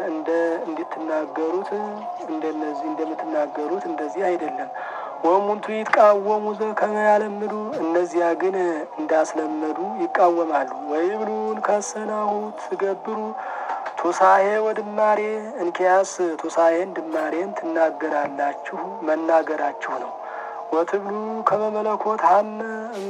እንድትናገሩት እንደነዚህ እንደምትናገሩት እንደዚህ አይደለም። ወሙንቱ ይትቃወሙ ዘከመ ያለምዱ እነዚያ ግን እንዳስለመዱ ይቃወማሉ። ወይብሉን ከሰናሁ ትገብሩ ቱሳኤ ወድማሬ እንኪያስ ቱሳኤን ድማሬን ትናገራላችሁ መናገራችሁ ነው። ወትብሉ ከመ መለኮት ሀመ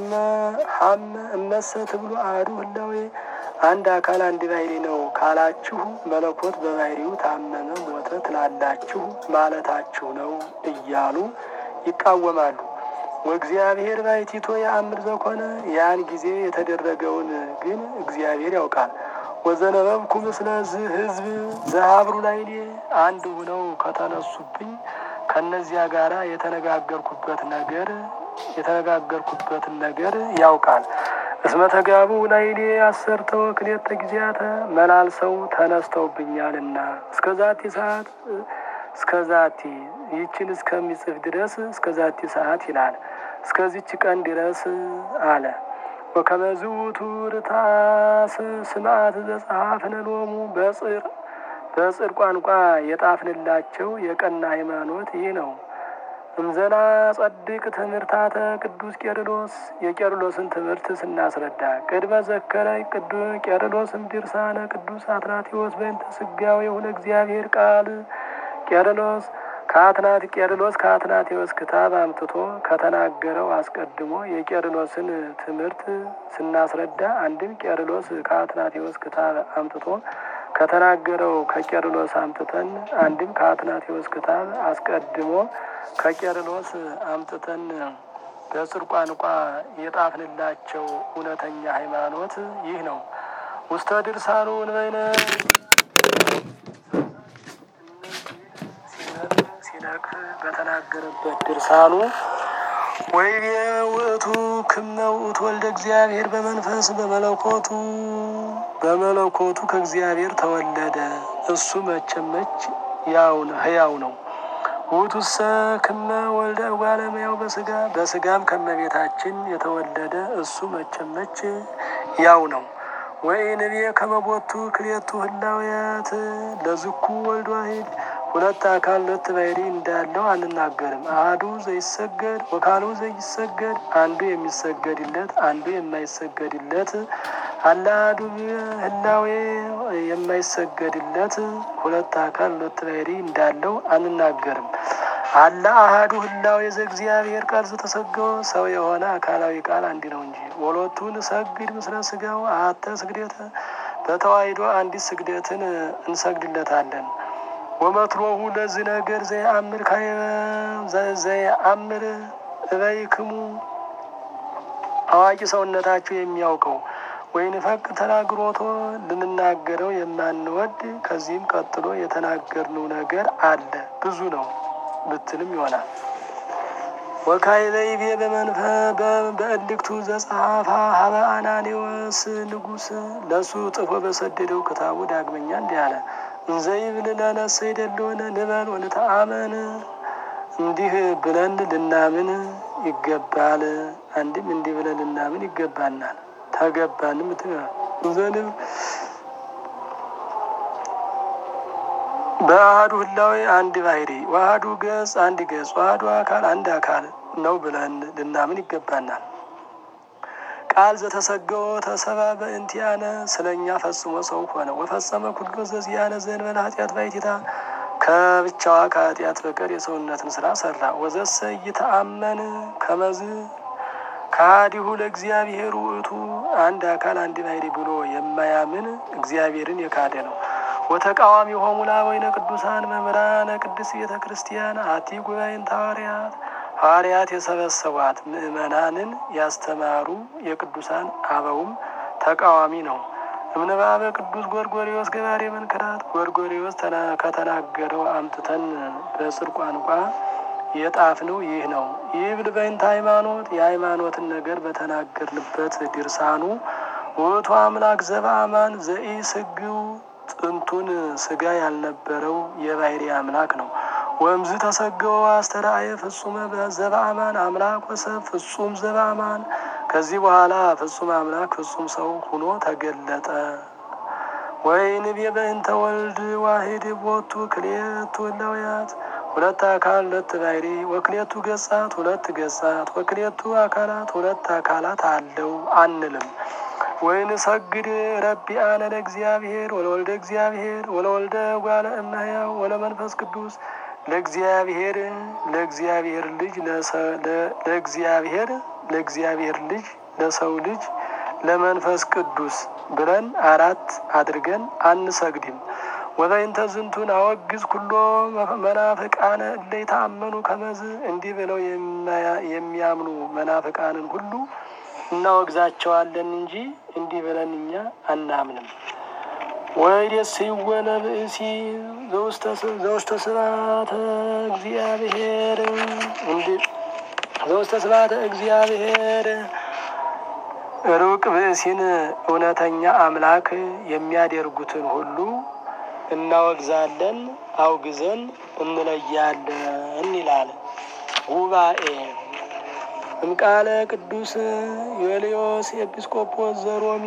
ሀመ እመሰ ትብሉ አሐዱ ህላዌ አንድ አካል አንድ ባሕርይ ነው ካላችሁ መለኮት በባሕርዩ ታመመ ሞተ ትላላችሁ ማለታችሁ ነው እያሉ ይቃወማሉ። ወእግዚአብሔር ባሕቲቶ የአምር ዘኮነ ያን ጊዜ የተደረገውን ግን እግዚአብሔር ያውቃል። ወዘነበብኩ ምስለ ዝ ህዝብ ዘሀብሩ ላይሌ አንድ ሁነው ከተነሱብኝ ከእነዚያ ጋር የተነጋገርኩበት ነገር የተነጋገርኩበትን ነገር ያውቃል። እስመ ተጋቡ ላይሌ አሰርተ ወክልኤተ ጊዜያተ መላልሰው ተነስተውብኛልና እስከ ዛቲ ሰዓት እስከ ዛቲ ይችን እስከሚጽፍ ድረስ እስከ ዛቲ ሰዓት ይላል። እስከዚች ቀን ድረስ አለ። ወከመዝ ውእቱ ርታስ ስምዓት ዘጸሐፍነ ሎሙ በጽር በጽር ቋንቋ የጣፍንላቸው የቀና ሃይማኖት ይህ ነው። እምዘና ጸድቅ ትምህርታተ ቅዱስ ቄርሎስ የቄርሎስን ትምህርት ስናስረዳ ቅድመ ዘከረ ቅዱስ ቄርሎስም ድርሳነ ቅዱስ አትናቴዎስ በእንተ ሥጋዌሁ ለእግዚአብሔር ቃል ቄርሎስ ከአትናት ቄርሎስ ከአትናቴዎስ ክታብ አምጥቶ ከተናገረው አስቀድሞ የቄርሎስን ትምህርት ስናስረዳ አንድም ቄርሎስ ከአትናቴዎስ ክታብ አምጥቶ ከተናገረው ከቄርሎስ አምጥተን አንድም ከአትናቴዎስ ክታብ አስቀድሞ ከቄርሎስ አምጥተን በጽር ቋንቋ የጣፍንላቸው እውነተኛ ሃይማኖት ይህ ነው። ውስተ ድርሳኑ እንበይነ ሲነቅፍ በተናገረበት ድርሳኑ ወይቤ ውእቱ ክመ ውእቱ ወልደ እግዚአብሔር በመንፈስ በመለኮቱ በመለኮቱ ከእግዚአብሔር ተወለደ። እሱ መቸመች ያው ነው ህያው ነው። ውእቱሰ ክመ ወልደ እጓለ እመሕያው በስጋ በስጋም ከመቤታችን የተወለደ እሱ መቸመች ያው ነው። ወኢንቤ ከመቦቱ ክልኤቱ ህላውያት ለዝኩ ወልድ ዋሂድ ሁለት አካል ሁለት ባሕርይ እንዳለው አንናገርም። አሐዱ ዘይሰገድ ወካልኡ ዘይሰገድ አንዱ የሚሰገድለት አንዱ የማይሰገድለት አለ። አሐዱ ህላዌ የማይሰገድለት ሁለት አካል ሁለት ባሕርይ እንዳለው አንናገርም። አለ አሐዱ ህላዌ ዘእግዚአብሔር ቃል ዘተሰገወ ሰው የሆነ አካላዊ ቃል አንድ ነው እንጂ ወሎቱን ሰግድ ምስለ ስጋው አሐተ ስግደተ በተዋሕዶ አንዲት ስግደትን እንሰግድለታለን። ወመትሮሁ ለዚህ ነገር ዘየአምር ዘየአምር እበይክሙ አዋቂ ሰውነታችሁ የሚያውቀው ወይን ፈቅ ተናግሮቶ ልንናገረው የማንወድ ከዚህም ቀጥሎ የተናገርነው ነገር አለ ብዙ ነው ብትልም ይሆናል። ወካዕበ በመንፈ በእልክቱ ዘጸሐፋ ሀበ አናኒዎስ ንጉሥ ለእሱ ጥፎ በሰደደው ክታቡ ዳግመኛ እንዲህ አለ። እንዘይብል ለነሰ ይደለሆነ ንበል ወንተአመን እንዲህ ብለን ልናምን ይገባል። አንድም እንዲህ ብለን ልናምን ይገባናል። ተገባንም ዘንብ በአህዱ ህላዌ አንድ ባሕርይ ዋህዱ ገጽ አንድ ገጽ ዋህዱ አካል አንድ አካል ነው ብለን ልናምን ይገባናል። ቃል ዘተሰገወ ተሰባ በእንቲአነ ስለ እኛ ፈጽሞ ሰው ሆነ። ወፈጸመ ኩሎ ዘዚአነ ዘእንበለ ኃጢአት ባሕቲታ ከብቻዋ ከኃጢአት በቀር የሰውነትን ስራ ሰራ። ወዘሰ ይተአመን ከመዝ ከሃዲሁ ለእግዚአብሔር ውእቱ አንድ አካል አንድ ባሕርይ ብሎ የማያምን እግዚአብሔርን የካደ ነው። ወተቃዋሚ ሆሙ ለአበዊነ ቅዱሳን መምህራነ ቅድስት ቤተ ክርስቲያን አቲ ጉባኤን ሐዋርያት ሐዋርያት የሰበሰቧት ምእመናንን ያስተማሩ የቅዱሳን አበውም ተቃዋሚ ነው። እምንባበ ቅዱስ ጎርጎሪዎስ ገባሬ መንክራት ጎርጎሪዎስ ከተናገረው አምጥተን በጽር ቋንቋ የጣፍነው ይህ ነው። ይህ ብልበይንተ ሃይማኖት የሃይማኖትን ነገር በተናገርንበት ድርሳኑ ውእቱ አምላክ ዘበአማን ዘኢ ስግው ጥንቱን ስጋ ያልነበረው የባህሪ አምላክ ነው። ወምዝ ተሰገወ አስተርአየ ፍጹመ ዘበአማን አምላክ ወሰብ ፍጹም ዘበአማን ከዚህ በኋላ ፍጹም አምላክ ፍጹም ሰው ሁኖ ተገለጠ። ወይንቤ በእንተ ወልድ ዋሂድ ቦቱ ክልኤቱ እላውያት ሁለት አካል ሁለት ባህሪ ወክሌቱ ገጻት ሁለት ገጻት ወክሌቱ አካላት ሁለት አካላት አለው አንልም። ወይን ሰግድ ረቢአነ ለእግዚአብሔር ወለወልደ እግዚአብሔር ወለወልደ ጓለ እመሕያው ወለመንፈስ ቅዱስ ለእግዚአብሔር ለእግዚአብሔር ልጅ ለእግዚአብሔር ለእግዚአብሔር ልጅ ለሰው ልጅ ለመንፈስ ቅዱስ ብለን አራት አድርገን አንሰግድም። ወበይንተ ዝንቱን አወግዝ ኩሎ መናፍቃነ እለ ይተአመኑ ከመዝ እንዲህ ብለው የሚያምኑ መናፍቃንን ሁሉ እናወግዛቸዋለን እንጂ እንዲህ ብለን እኛ አናምንም። ወይደስ ይወለ ብእሲ ዘውስተ ስብሐተ እግዚአብሔር ዘውስተ ስብሐተ እግዚአብሔር ሩቅ ብእሲን እውነተኛ አምላክ የሚያደርጉትን ሁሉ እናወግዛለን፣ አውግዘን እንለያለን ይላል ጉባኤ እምቃለ ቅዱስ ዮልዮስ ኤጲስቆጶስ ዘሮሜ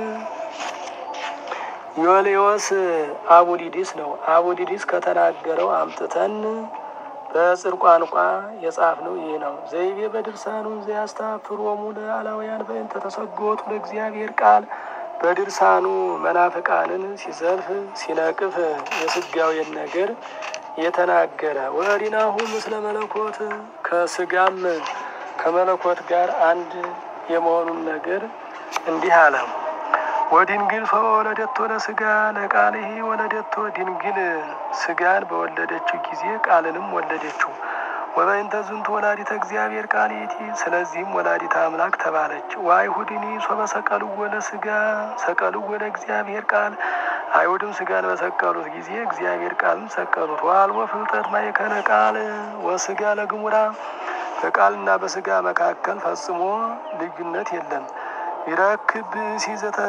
ዮልዮስ አቡዲዲስ ነው። አቡዲዲስ ከተናገረው አምጥተን በጽር ቋንቋ የጻፍነው ይህ ነው። ዘይቤ በድርሳኑ ዘያስታፍሮሙ ለአላውያን በእንተ ተሰጎቱ ለእግዚአብሔር ቃል በድርሳኑ መናፍቃንን ሲዘልፍ ሲነቅፍ የስጋዌን ነገር የተናገረ ወሪናሁ ምስለ መለኮት ከስጋም ከመለኮት ጋር አንድ የመሆኑን ነገር እንዲህ አለ። ወድንግል ወለደቶ ለስጋ ለቃልህ ወለደቶ ድንግል ስጋን በወለደችው ጊዜ ቃልንም ወለደችው። ወበእንተ ዝንቱ ወላዲተ እግዚአብሔር ቃልይቲ ስለዚህም ወላዲተ አምላክ ተባለች። ወአይሁድኒ ሶበ ሰቀልዎ ለስጋ ሰቀልዎ ለእግዚአብሔር ቃል አይሁድም ስጋን በሰቀሉት ጊዜ እግዚአብሔር ቃልም ሰቀሉት። ወአልቦ ፍልጠት ማእከለ ቃል ወስጋ ለግሙራ በቃልና በስጋ መካከል ፈጽሞ ልዩነት የለም። ይረክብ ብእሲ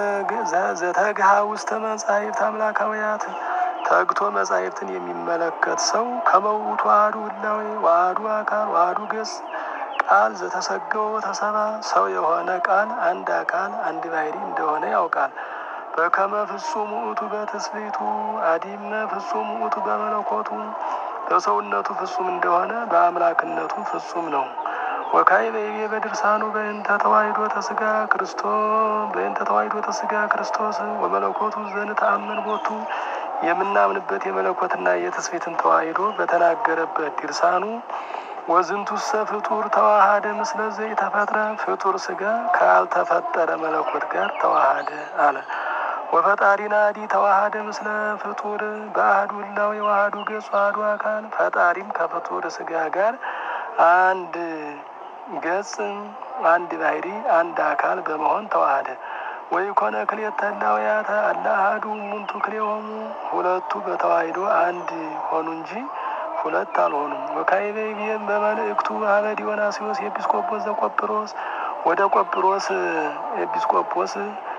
ዘተግሃ ውስተ መጻሕፍት አምላካውያት ተግቶ መጻሕፍትን የሚመለከት ሰው ከመውቱ ዋህዱ ህላዌ ዋህዱ አካል ዋህዱ ገጽ ቃል ዘተሰገወ ተሰባ ሰው የሆነ ቃል አንድ አካል አንድ ባህሪ እንደሆነ ያውቃል። በከመ ፍጹም ውእቱ በትስብእቱ አዲመ ፍጹም ውእቱ በመለኮቱ በሰውነቱ ፍጹም እንደሆነ በአምላክነቱ ፍጹም ነው። ወካይ በይቤ በድርሳኑ በእንተ ተዋሕዶ ተስጋ ክርስቶስ በእንተ ተዋሕዶ ተስጋ ክርስቶስ ወመለኮቱ ዘንተአመን ቦቱ የምናምንበት የመለኮትና የትስብእትን ተዋሕዶ በተናገረበት ድርሳኑ ወዝንቱሰ ፍጡር ተዋሃደ ምስለ ዘኢተፈጥረ ፍጡር ስጋ ካልተፈጠረ መለኮት ጋር ተዋሃደ አለ። ወፈጣሪና ዲ ተዋሃደ ምስለ ፍጡር በአህዱ ህላዌ የዋህዱ ገጽ ዋህዱ አካል ፈጣሪም ከፍጡር ስጋ ጋር አንድ ገጽ አንድ ባህሪ አንድ አካል በመሆን ተዋሃደ። ወይ ኮነ ክልኤተ ህላውያተ አላ አሐዱ እሙንቱ ክልኤሆሙ ሁለቱ በተዋሕዶ አንድ ሆኑ እንጂ ሁለት አልሆኑም። ወካዕበ ይቤም በመልእክቱ ሀበ ዲዮናስዮስ ኤጲስቆጶስ ዘቆጵሮስ ወደ ቆጵሮስ ኤጲስቆጶስ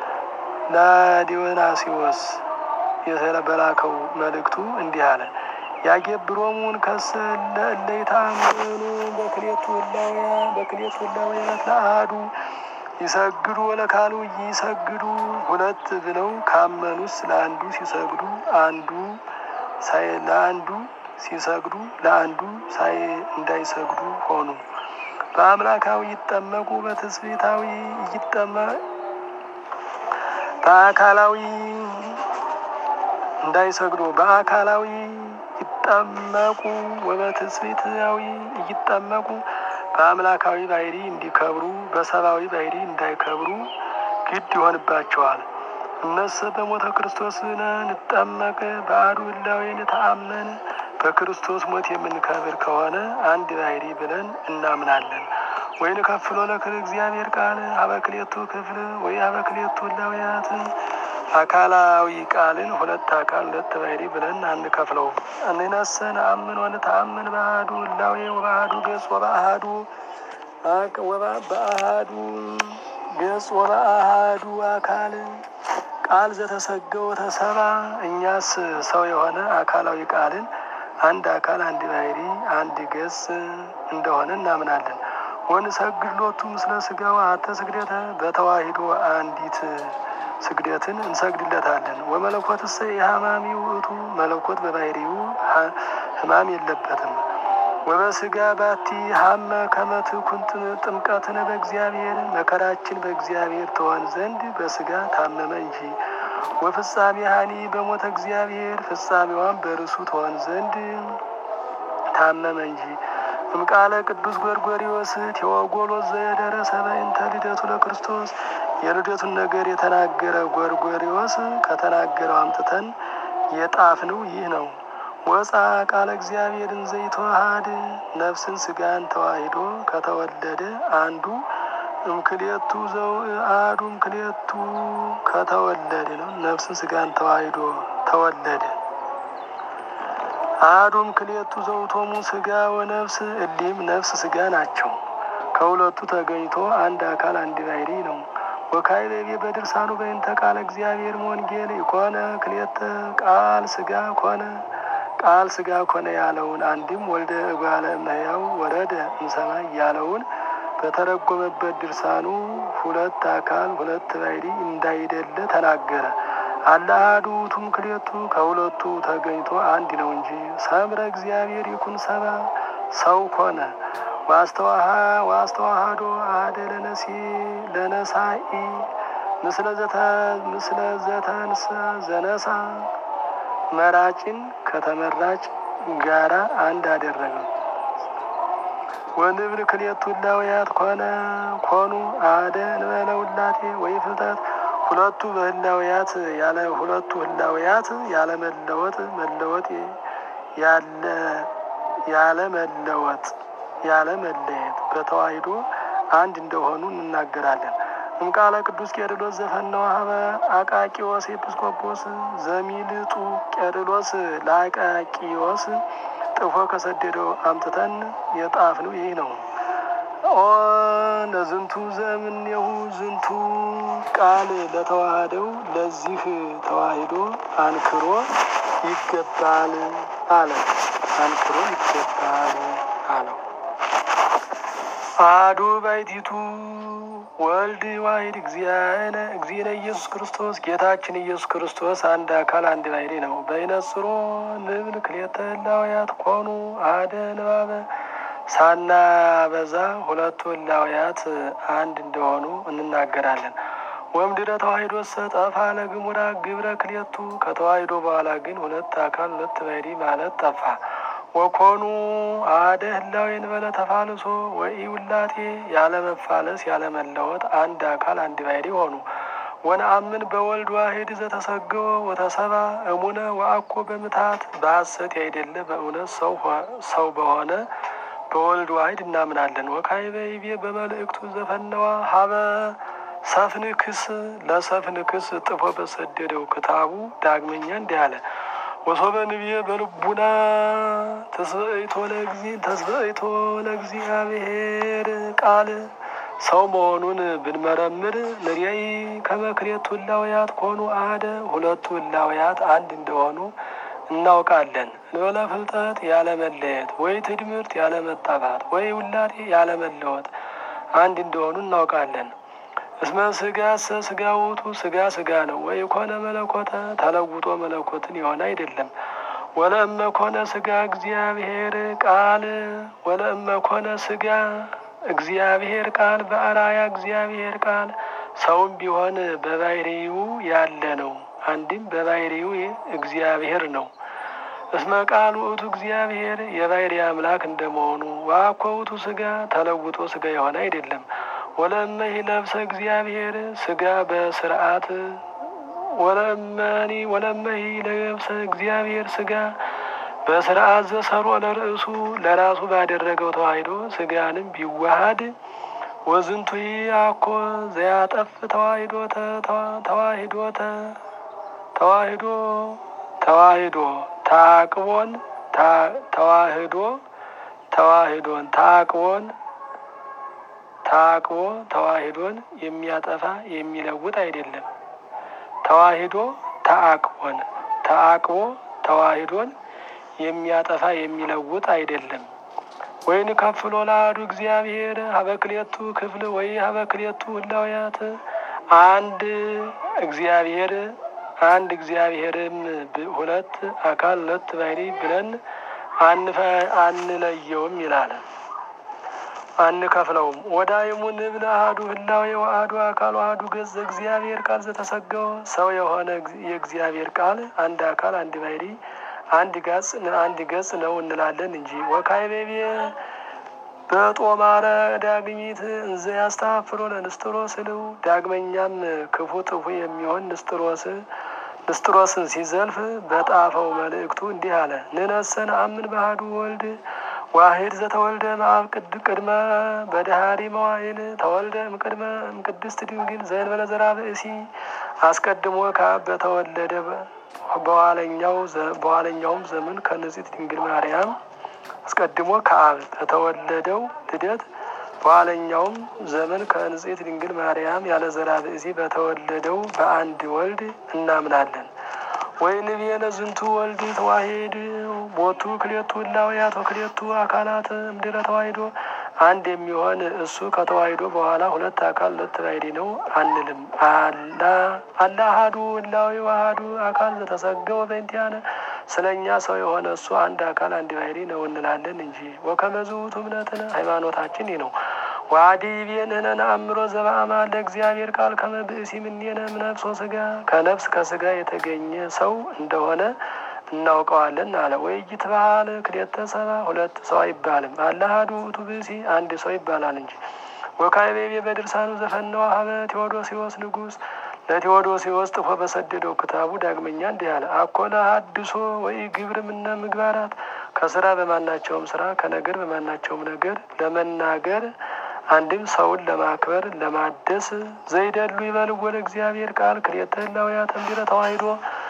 ለዲዮናስዮስ የተበላከው መልእክቱ እንዲህ አለ። ያገብሮሙን ከሰ ለእለ ይተአመኑ በክልኤቱ ህላውያ በክልኤቱ ህላውያት ለአሐዱ ይሰግዱ ወለካሉ ይሰግዱ ሁለት ብለው ካመኑስ ለአንዱ ሲሰግዱ አንዱ ሳይ ለአንዱ ሲሰግዱ ለአንዱ ሳይ እንዳይሰግዱ ሆኑ። በአምላካዊ ይጠመቁ በትስብእታዊ ይጠመ በአካላዊ እንዳይሰግዱ በአካላዊ ይጠመቁ ወበትስብእታዊ ይጠመቁ በአምላካዊ ባህሪ እንዲከብሩ በሰብአዊ ባህሪ እንዳይከብሩ ግድ ይሆንባቸዋል። እነሰ በሞተ ክርስቶስ ንጠመቅ በአሐዱ ህላዌ ንተአመን በክርስቶስ ሞት የምንከብር ከሆነ አንድ ባሕሪ ብለን እናምናለን። ወይን ከፍሎ ለክል እግዚአብሔር ቃል አበክሌቱ ክፍል ወይ አበክሌቱ እላውያት አካላዊ ቃልን ሁለት አካል ሁለት ባሕሪ ብለን አንከፍለውም። እንነሰ ነአምን ወንተአምን በአሐዱ እላዌ ወበአሐዱ ገጽ ወበአሐዱ በአሐዱ ገጽ ወበአሐዱ አካል ቃል ዘተሰገው ተሰባ እኛስ ሰው የሆነ አካላዊ ቃልን አንድ አካል አንድ ባሕሪ አንድ ገጽ እንደሆነ እናምናለን። ወንሰግድ ሎቱ ምስለ ሥጋው አሐተ ስግደተ በተዋሂዶ አንዲት ስግደትን እንሰግድለታለን። ወመለኮትሰ የሐማሚ ውእቱ መለኮት በባሕሪው ሕማም የለበትም። ወበስጋ ባቲ ሀመ ከመትኩን ጥምቀትን በእግዚአብሔር መከራችን በእግዚአብሔር ትሆን ዘንድ በስጋ ታመመ እንጂ። ወፍጻሜ ሀኒ በሞተ እግዚአብሔር ፍጻሜዋን በርሱ ትሆን ዘንድ ታመመ እንጂ። እምቃለ ቅዱስ ጎርጎሪዎስ ቴዎጎሎስ ዘየደረሰ በእንተ ልደቱ ለክርስቶስ የልደቱን ነገር የተናገረ ጎርጎሪዎስ ከተናገረው አምጥተን የጣፍነው ይህ ነው። ወፃ ቃለ እግዚአብሔርን ዘይተዋሃድ ነፍስን ስጋን ተዋሂዶ ከተወለደ አንዱ እምክሌቱ ዘው አሐዱ እምክሌቱ ከተወለደ ነው። ነፍስን ስጋን ተዋሂዶ ተወለደ። አሐዱ እምክሌቱ ዘውቶሙ ስጋ ወነፍስ እሊም ነፍስ ስጋ ናቸው። ከሁለቱ ተገኝቶ አንድ አካል አንድ ባሕሪ ነው። ወካይቤ በድርሳኑ በእንተ ቃለ እግዚአብሔር ወንጌል ኮነ ክሌተ ቃል ስጋ ኮነ ቃል ስጋ ኮነ ያለውን አንድም ወልደ እጓለ እመሕያው ወረደ እምሰማይ ያለውን በተረጎመበት ድርሳኑ ሁለት አካል ሁለት ባሕሪ እንዳይደለ ተናገረ። አለ አሐዱ ውእቱ እምክሌቱ ከሁለቱ ተገኝቶ አንድ ነው እንጂ ሰምረ እግዚአብሔር ይኩን ሰባ ሰው ኮነ ዋስተዋሃዶ አሐደ ለነሲ ለነሳኢ ምስለ ዘተ ምስለ ዘተንሰ ዘነሳ መራጭን ከተመራጭ ጋራ አንድ አደረገው። ወንብል ክልኤቱ እላውያት ኮነ ኮኑ አሐደ እንበለ ውላቴ ወይ ፍልጠት ሁለቱ በህላውያት ያለ ሁለቱ ህላውያት ያለ መለወጥ መለወጥ ያለ ያለ መለወጥ ያለ መለየት በተዋሂዶ አንድ እንደሆኑ እንናገራለን። እምቃለ ቅዱስ ቄርሎስ ዘፈነወ ሀበ አቃቂዎስ ኤጲስቆጶስ ዘሚልጡ ቄርሎስ ለአቃቂዎስ ጥፎ ከሰደደው አምጥተን የጣፍነው ይህ ነው። ኦ ለዝንቱ ዘእምኔሁ ዝንቱ ቃል ለተዋህደው ለዚህ ተዋሂዶ አንክሮ ይገባል አለ። አንክሮ ይገባል አለው። አሐዱ ባሕቲቱ ወልድ ዋሂድ እግዚአነ እግዚእነ ኢየሱስ ክርስቶስ ጌታችን ኢየሱስ ክርስቶስ አንድ አካል አንድ ባሕሪ ነው። በይነጽሮ ንብል ክልኤተ እላውያት ኮኑ አሐደ ንባበ ሳናበዛ ሁለቱ እላውያት አንድ እንደሆኑ እንናገራለን። ወምድረ ተዋሂዶ ሰጠፋ ለግሙራ ግብረ ክልኤቱ ከተዋሂዶ በኋላ ግን ሁለት አካል ሁለት ባሕሪ ማለት ጠፋ። ወኮኑ አሐደ ህላዌ እንበለ ተፋልሶ ወኢ ውላቴ ያለ መፋለስ ያለ መለወጥ አንድ አካል አንድ ባሕሪ ሆኑ። ወነአምን በወልድ ዋሂድ ዘተሰገወ ወተሰባ እሙነ ወአኮ በምትሃት በሐሰት ያይደለ በእውነት ሰው በሆነ በወልድ ዋሂድ እናምናለን። ወካዕበ ይቤ በመልእክቱ ዘፈነዋ ሀበ ሰፍንክስ ለሰፍንክስ ጥፎ በሰደደው ክታቡ ዳግመኛ እንዲህ አለ። ወሶበ ንብየ በልቡና ተስበይቶ ለጊዜ ተስበይቶ ለእግዚአብሔር ቃል ሰው መሆኑን ብንመረምር ንሪያይ ከመክሌቱ እላውያት ኮኑ አሐደ ሁለቱ እላውያት አንድ እንደሆኑ እናውቃለን። እንበለ ፍልጠት ያለ መለየት ወይ ትድምርት ያለ መጣፋት ወይ ውላቴ ያለ መለወጥ አንድ እንደሆኑ እናውቃለን። እስመ ስጋ ሰ ስጋ ውእቱ ስጋ ስጋ ነው። ወይ ኮነ መለኮተ ተለውጦ መለኮትን የሆነ አይደለም። ወለእመ ኮነ ስጋ እግዚአብሔር ቃል ወለእመ ኮነ ስጋ እግዚአብሔር ቃል በአራያ እግዚአብሔር ቃል ሰውም ቢሆን በባሕርዩ ያለ ነው። አንድም በባሕርዩ እግዚአብሔር ነው። እስመ ቃል ውእቱ እግዚአብሔር የባሕርይ አምላክ እንደመሆኑ ወአኮ ውእቱ ስጋ ተለውጦ ስጋ የሆነ አይደለም። ወለእመሂ ለብሰ እግዚአብሔር ስጋ በስርዓት ወለእመኒ ወለእመሂ ለብሰ እግዚአብሔር ስጋ በስርዓት ዘሰሮ ለርእሱ ለራሱ ባደረገው ተዋሂዶ ስጋንም ቢዋሃድ ወዝንቱ አኮ ዘያጠፍ ተዋሂዶ ተዋሂዶ ተዋሂዶ ተዋሂዶ ታቅቦን ተዋህዶ ተዋሂዶን ታቅቦን ታቅቦ ተዋሂዶን የሚያጠፋ የሚለውጥ አይደለም። ተዋሂዶ ተአቅቦን ተአቅቦ ተዋሂዶን የሚያጠፋ የሚለውጥ አይደለም። ወይን ከፍሎ ለአሐዱ እግዚአብሔር ሀበክሌቱ ክፍል ወይ ሀበክሌቱ ህላውያት አንድ እግዚአብሔር አንድ እግዚአብሔርም ሁለት አካል ሁለት ባህሪ ብለን አንለየውም ይላል። አንከፍለውም ወዳይሙ ንብል አሐዱ ህላዌ ወአሐዱ አካል ወአሐዱ ገጽ እግዚአብሔር ቃል ዘተሰገወ ሰው የሆነ የእግዚአብሔር ቃል አንድ አካል አንድ ባህሪ አንድ ገጽ አንድ ገጽ ነው እንላለን እንጂ ወካይቤቤ በጦማረ ዳግሚት እንዘ ያስተፋፍሮ ለንስጥሮስ ልው ዳግመኛም ክፉ ጥፉ የሚሆን ንስጥሮስ ንስጥሮስን ሲዘልፍ በጣፈው መልእክቱ እንዲህ አለ። ንነሰን አምን ባህዱ ወልድ ዋሂድ ዘተወልደ መአብ ቅድ ቅድመ በዳህሪ መዋይል ተወልደ እምቅድመ እምቅድስት ድንግል ዘእንበለ ዘራ ብእሲ አስቀድሞ ከአብ በተወለደ በኋለኛው በኋለኛውም ዘመን ከንጽሕት ድንግል ማርያም አስቀድሞ ከአብ በተወለደው ልደት በኋለኛውም ዘመን ከንጽሕት ድንግል ማርያም ያለ ዘራ ብእሲ በተወለደው በአንድ ወልድ እናምናለን። ወይንቤነ ዝንቱ ወልድ ተዋሂድ ቦቱ ክሌቱ ህላውያት ወክሌቱ አካላት እምድረ ተዋሂዶ አንድ የሚሆን እሱ ከተዋሂዶ በኋላ ሁለት አካል ሁለት ባሕሪ ነው አንልም። አላ አሐዱ ህላዌ ወአሐዱ አካል ዘተሰገወ በእንቲአነ ስለ እኛ ሰው የሆነ እሱ አንድ አካል አንድ ባሕሪ ነው እንላለን እንጂ። ወከመ ዝውቱ እምነትነ ሃይማኖታችን ይህ ነው። ዋዲ ቤንህነ ነአምሮ ዘበአማን ለእግዚአብሔር ቃል ከመ ብእሲ እምኔነ እምነፍስ ወሥጋ ከነፍስ ከሥጋ የተገኘ ሰው እንደሆነ እናውቀዋለን አለ። ወይጅት ባህል ክሌተ ሰባ ሁለት ሰው አይባልም። አለ አሐዱ ውእቱ ብእሲ አንድ ሰው ይባላል እንጂ። ወካይቤቤ በድርሳኑ ዘፈነወ ሀበ ቴዎዶሲዎስ ንጉሥ ለቴዎዶሲዎስ ጥፎ በሰደደው ክታቡ ዳግመኛ እንዲህ አለ። አኮለ ሀድሶ ወይ ግብር ምነ ምግባራት ከስራ በማናቸውም ስራ ከነገር በማናቸውም ነገር ለመናገር አንድም ሰውን ለማክበር ለማደስ ዘይደሉ ይበልዎ ለእግዚአብሔር ቃል ክልኤተ ህላውያት እምድኅረ ተዋሂዶ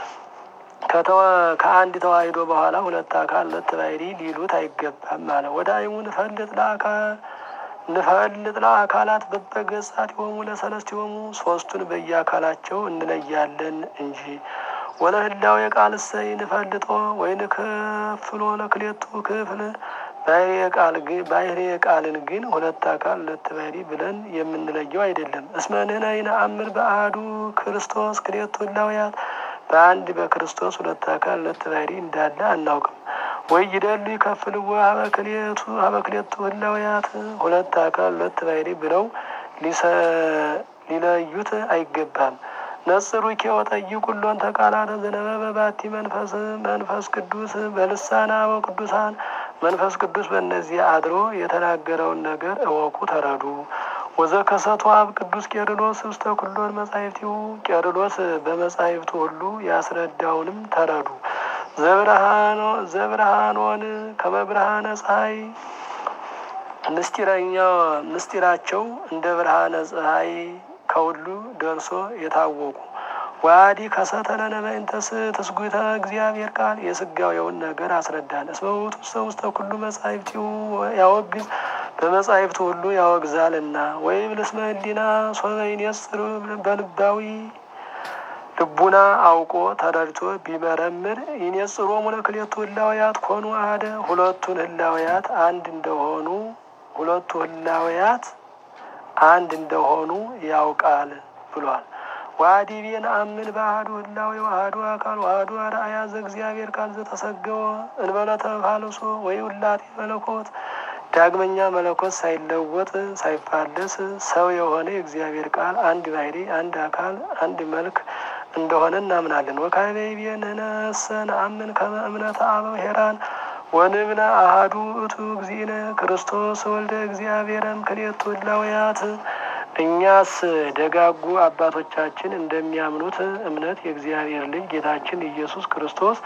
ከአንድ ተዋሂዶ በኋላ ሁለት አካል ሁለት ባሕሪ ሊሉት አይገባም አለ። ወዳይሙ ንፈልጥ ለአካል ንፈልጥ ለአካላት በበገጻት የሆሙ ለሰለስት የሆሙ ሶስቱን በየአካላቸው እንለያለን እንጂ ወለህላው የቃል እሰይ ንፈልጦ ወይ ንከፍሎ ለክሌቱ ክፍል ባሕሪ ቃልን ግን ሁለት አካል ሁለት ባሕሪ ብለን የምንለየው አይደለም። እስመ ንሕነ ይነአምር በአሐዱ ክርስቶስ ክሌቱ ህላውያት በአንድ በክርስቶስ ሁለት አካል ሁለት ባሕሪ እንዳለ አናውቅም። ወይ ይደሉ ይከፍልዎ ሀበክሌቱ ሀበክሌቱ ህላውያት ሁለት አካል ሁለት ባሕሪ ብለው ሊለዩት አይገባም። ነጽሩኬ ወጠይቁ ሎን ተቃላተ ዘነበበ ባቲ መንፈስ መንፈስ ቅዱስ በልሳነ አበው ቅዱሳን መንፈስ ቅዱስ በእነዚህ አድሮ የተናገረውን ነገር እወቁ ተረዱ። ወዘከሰቱ አብ ቅዱስ ቄርሎስ ውስተ ኩሎን መጻሕፍቲሁ ቄርሎስ በመጻሕፍቱ ሁሉ ያስረዳውንም ተረዱ። ዘብርሃኖን ከመብርሃነ ፀሐይ ምስጢረኛው ምስጢራቸው እንደ ብርሃነ ፀሐይ ከሁሉ ደርሶ የታወቁ ዋዲ ከሰተለነ በእንተስ ትስጉተ እግዚአብሔር ቃል የስጋዊውን ነገር አስረዳን። እስመ ውእቱ ውስተ ውስተ ኩሉ መጻሕፍቲሁ ያወግዝ በመጻሕፍቱ ሁሉ ያወግዛልና። ወይም ልስመ ህሊና ሶበ ይንጽር በልባዊ ልቡና አውቆ ተረድቶ ቢመረምር ይንጽሮሙ ለክልኤቱ ህላውያት ኮኑ አሐደ ሁለቱን ህላውያት አንድ እንደሆኑ ሁለቱ ህላውያት አንድ እንደሆኑ ያውቃል ብሏል። ዋዲ ቤን አምን በአሐዱ ህላዌ ወአሐዱ አካል ወአሐዱ አርአያ ዘእግዚአብሔር ቃል ዘተሰገወ እንበለ ተፋልሶ ወይ ውላጤ መለኮት ዳግመኛ መለኮት ሳይለወጥ ሳይፋለስ ሰው የሆነ የእግዚአብሔር ቃል አንድ ባሕሪ አንድ አካል አንድ መልክ እንደሆነ እናምናለን። ወካይቤ ቤንህነሰ ነአምን ከመ እምነተ አበው ሄራን ወንብለ አሐዱ ውእቱ እግዚእነ ክርስቶስ ወልደ እግዚአብሔርም ክልኤቱ ህላውያት እኛስ ደጋጉ አባቶቻችን እንደሚያምኑት እምነት የእግዚአብሔር ልጅ ጌታችን ኢየሱስ ክርስቶስ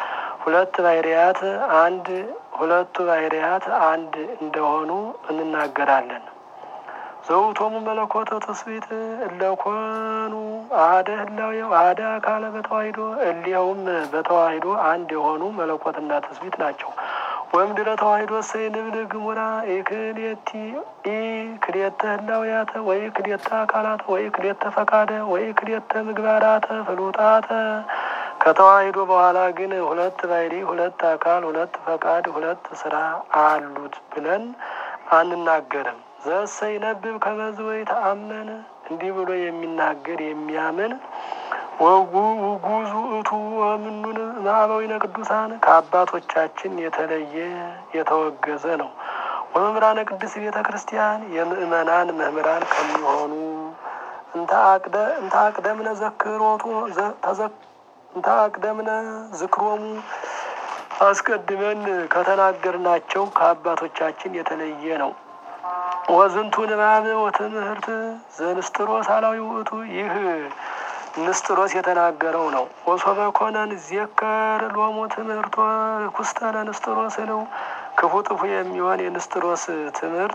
ሁለት ባህርያት አንድ ሁለቱ ባህርያት አንድ እንደሆኑ እንናገራለን። ዘውቶሙ መለኮተ ትስብእት እለኮኑ አሐደ ህላዌ አሐደ አካለ በተዋሂዶ እሊኸውም በተዋሂዶ አንድ የሆኑ መለኮትና ትስብእት ናቸው። ወእምድረ ተዋሂዶ እሰይ ንብል ግሙራ ኢክልኤቲ ኢክልኤተ ህላዌያተ ወይ ክልኤተ አካላተ ወይ ክልኤተ ፈቃደ ወይ ክልኤተ ምግባራተ ፍሉጣተ ከተዋሂዶ በኋላ ግን ሁለት ባህሪ፣ ሁለት አካል፣ ሁለት ፈቃድ፣ ሁለት ስራ አሉት ብለን አንናገርም። ዘእሰይ ነብብ ከመዝ ወይ ተአመን እንዲህ ብሎ የሚናገር የሚያምን ወጉ ውጉዙ እቱ ወምኑን ማዕበዊነ ቅዱሳን ከአባቶቻችን የተለየ የተወገዘ ነው። ወመምህራነ ቅድስት ቤተ ክርስቲያን የምእመናን መምህራን ከሚሆኑ እንተ አቅደምነ ዘክሮቱ እንተ አቅደምነ ዝክሮሙ አስቀድመን ከተናገርናቸው ከአባቶቻችን የተለየ ነው። ወዝንቱ ንባብ ወትምህርት ዘንስጥሮስ አላዊ ውእቱ ይህ ንስጥሮስ የተናገረው ነው። ወሶበ ኮነን ዜከር ሎሙ ትምህርቶ ርኩስተ ለንስጥሮስ ነው። ክፉ ጥፉ የሚሆን የንስጥሮስ ትምህርት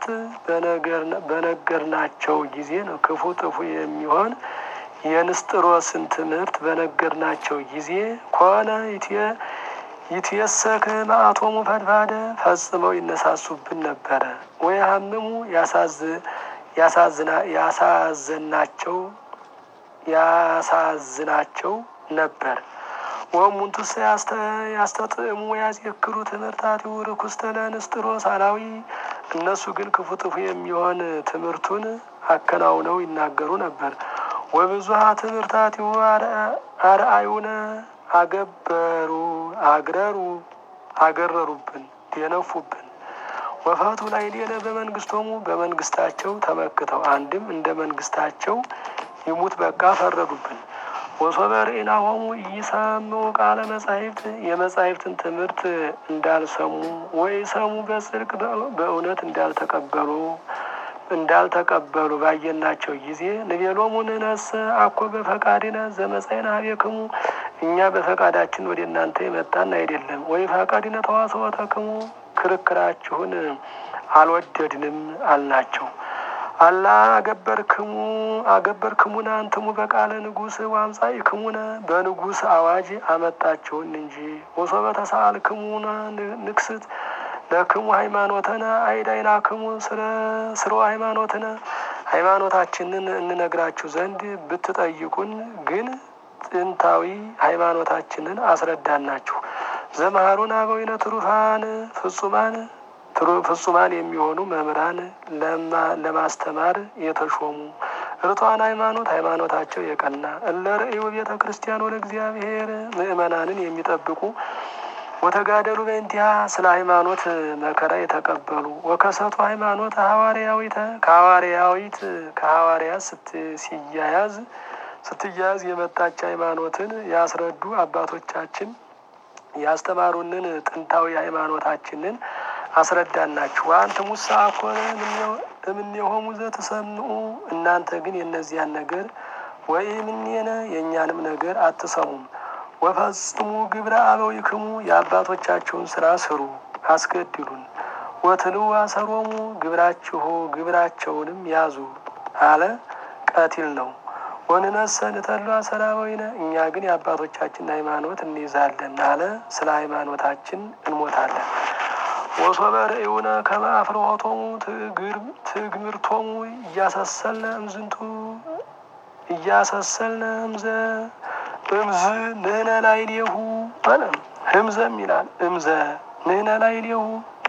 በነገርናቸው ጊዜ ነው። ክፉ ጥፉ የሚሆን የንስጥሮስን ትምህርት በነገርናቸው ጊዜ ኮነ ይትየሰክ መዓቶሙ ፈድፋደ ፈጽመው ይነሳሱብን ነበረ። ወይ ሀምሙ ያሳዘናቸው ያሳዝናቸው ነበር። ወሙንቱስ ያስተጥዕሙ ያዜክሩ ትምህርታቲው ርኩስተ ለንስጥሮስ አላዊ እነሱ ግን ክፉ ጥፉ የሚሆን ትምህርቱን አከናውነው ይናገሩ ነበር። ወብዙሃ ትምህርታቲው አርአዩነ አገበሩ አግረሩ አገረሩብን ደነፉብን። ወፈቱ ላይ ሌለ በመንግስቶሙ በመንግስታቸው ተመክተው አንድም እንደ መንግስታቸው ይሙት በቃ ፈረዱብን። ወሶበ ርኢናሆሙ ኢሰምዑ ቃለ መጻሕፍት የመጻሕፍትን ትምህርት እንዳልሰሙ ወይ ሰሙ በጽድቅ በእውነት እንዳልተቀበሉ እንዳልተቀበሉ ባየናቸው ጊዜ ንቤሎሙ ንነሰ አኮ በፈቃድነ ዘመጻእነ ኀቤክሙ እኛ በፈቃዳችን ወደ እናንተ የመጣን አይደለም። ወይ ፈቃድነ ተዋስወተክሙ ክርክራችሁን አልወደድንም አልናቸው። አላ አገበርክሙ አገበርክሙነ አንትሙ በቃለ ንጉሥ ወአምጻእክሙነ በንጉሥ አዋጅ አመጣችሁን እንጂ ወሶበ ተሳአልክሙነ ንክስት ለክሙ ሃይማኖተነ አይዳይናክሙ ስለ ሃይማኖትነ ሃይማኖታችንን እንነግራችሁ ዘንድ ብትጠይቁን ግን ጥንታዊ ሃይማኖታችንን አስረዳናችሁ። ዘመሃሩን አበዊነ ትሩፋን ፍጹማን ፍጹማን የሚሆኑ መምህራን ለማስተማር የተሾሙ ርቷን ሃይማኖት ሃይማኖታቸው የቀና እለ ርእዩ ቤተ ክርስቲያን ወደ እግዚአብሔር ምእመናንን የሚጠብቁ ወተጋደሉ በእንቲያ ስለ ሃይማኖት መከራ የተቀበሉ ወከሰቱ ሃይማኖት ሐዋርያዊተ ከሐዋርያዊት ከሐዋርያት ሲያያዝ ስትያያዝ የመጣች ሃይማኖትን ያስረዱ አባቶቻችን ያስተማሩንን ጥንታዊ ሃይማኖታችንን አስረዳናችሁ። አንተ ሙሳ ኮነ እምኔሆሙ ዘትሰምዑ እናንተ ግን የእነዚያን ነገር ወይ ምኔነ የእኛንም ነገር አትሰሙም። ወፈጽሙ ግብረ አበዊክሙ የአባቶቻችሁን ስራ ስሩ፣ አስገድሉን። ወትልው አሰሮሙ ግብራችሁ ግብራቸውንም ያዙ አለ። ቀቲል ነው። ወንነሰ ንተሉ አሰረ አበዊነ እኛ ግን የአባቶቻችን ሃይማኖት እንይዛለን አለ። ስለ ሃይማኖታችን እንሞታለን። ወሶበ ርእዩነ ከመ አፍርሆቶሙ ትግምርቶሙ እያሰሰልነ እምዝንቱ እያሰሰልነ እምዘ እምዝ ንህነ ላዕሌሁ አለ። ህምዘም ይላል እምዘ ንህነ ላዕሌሁ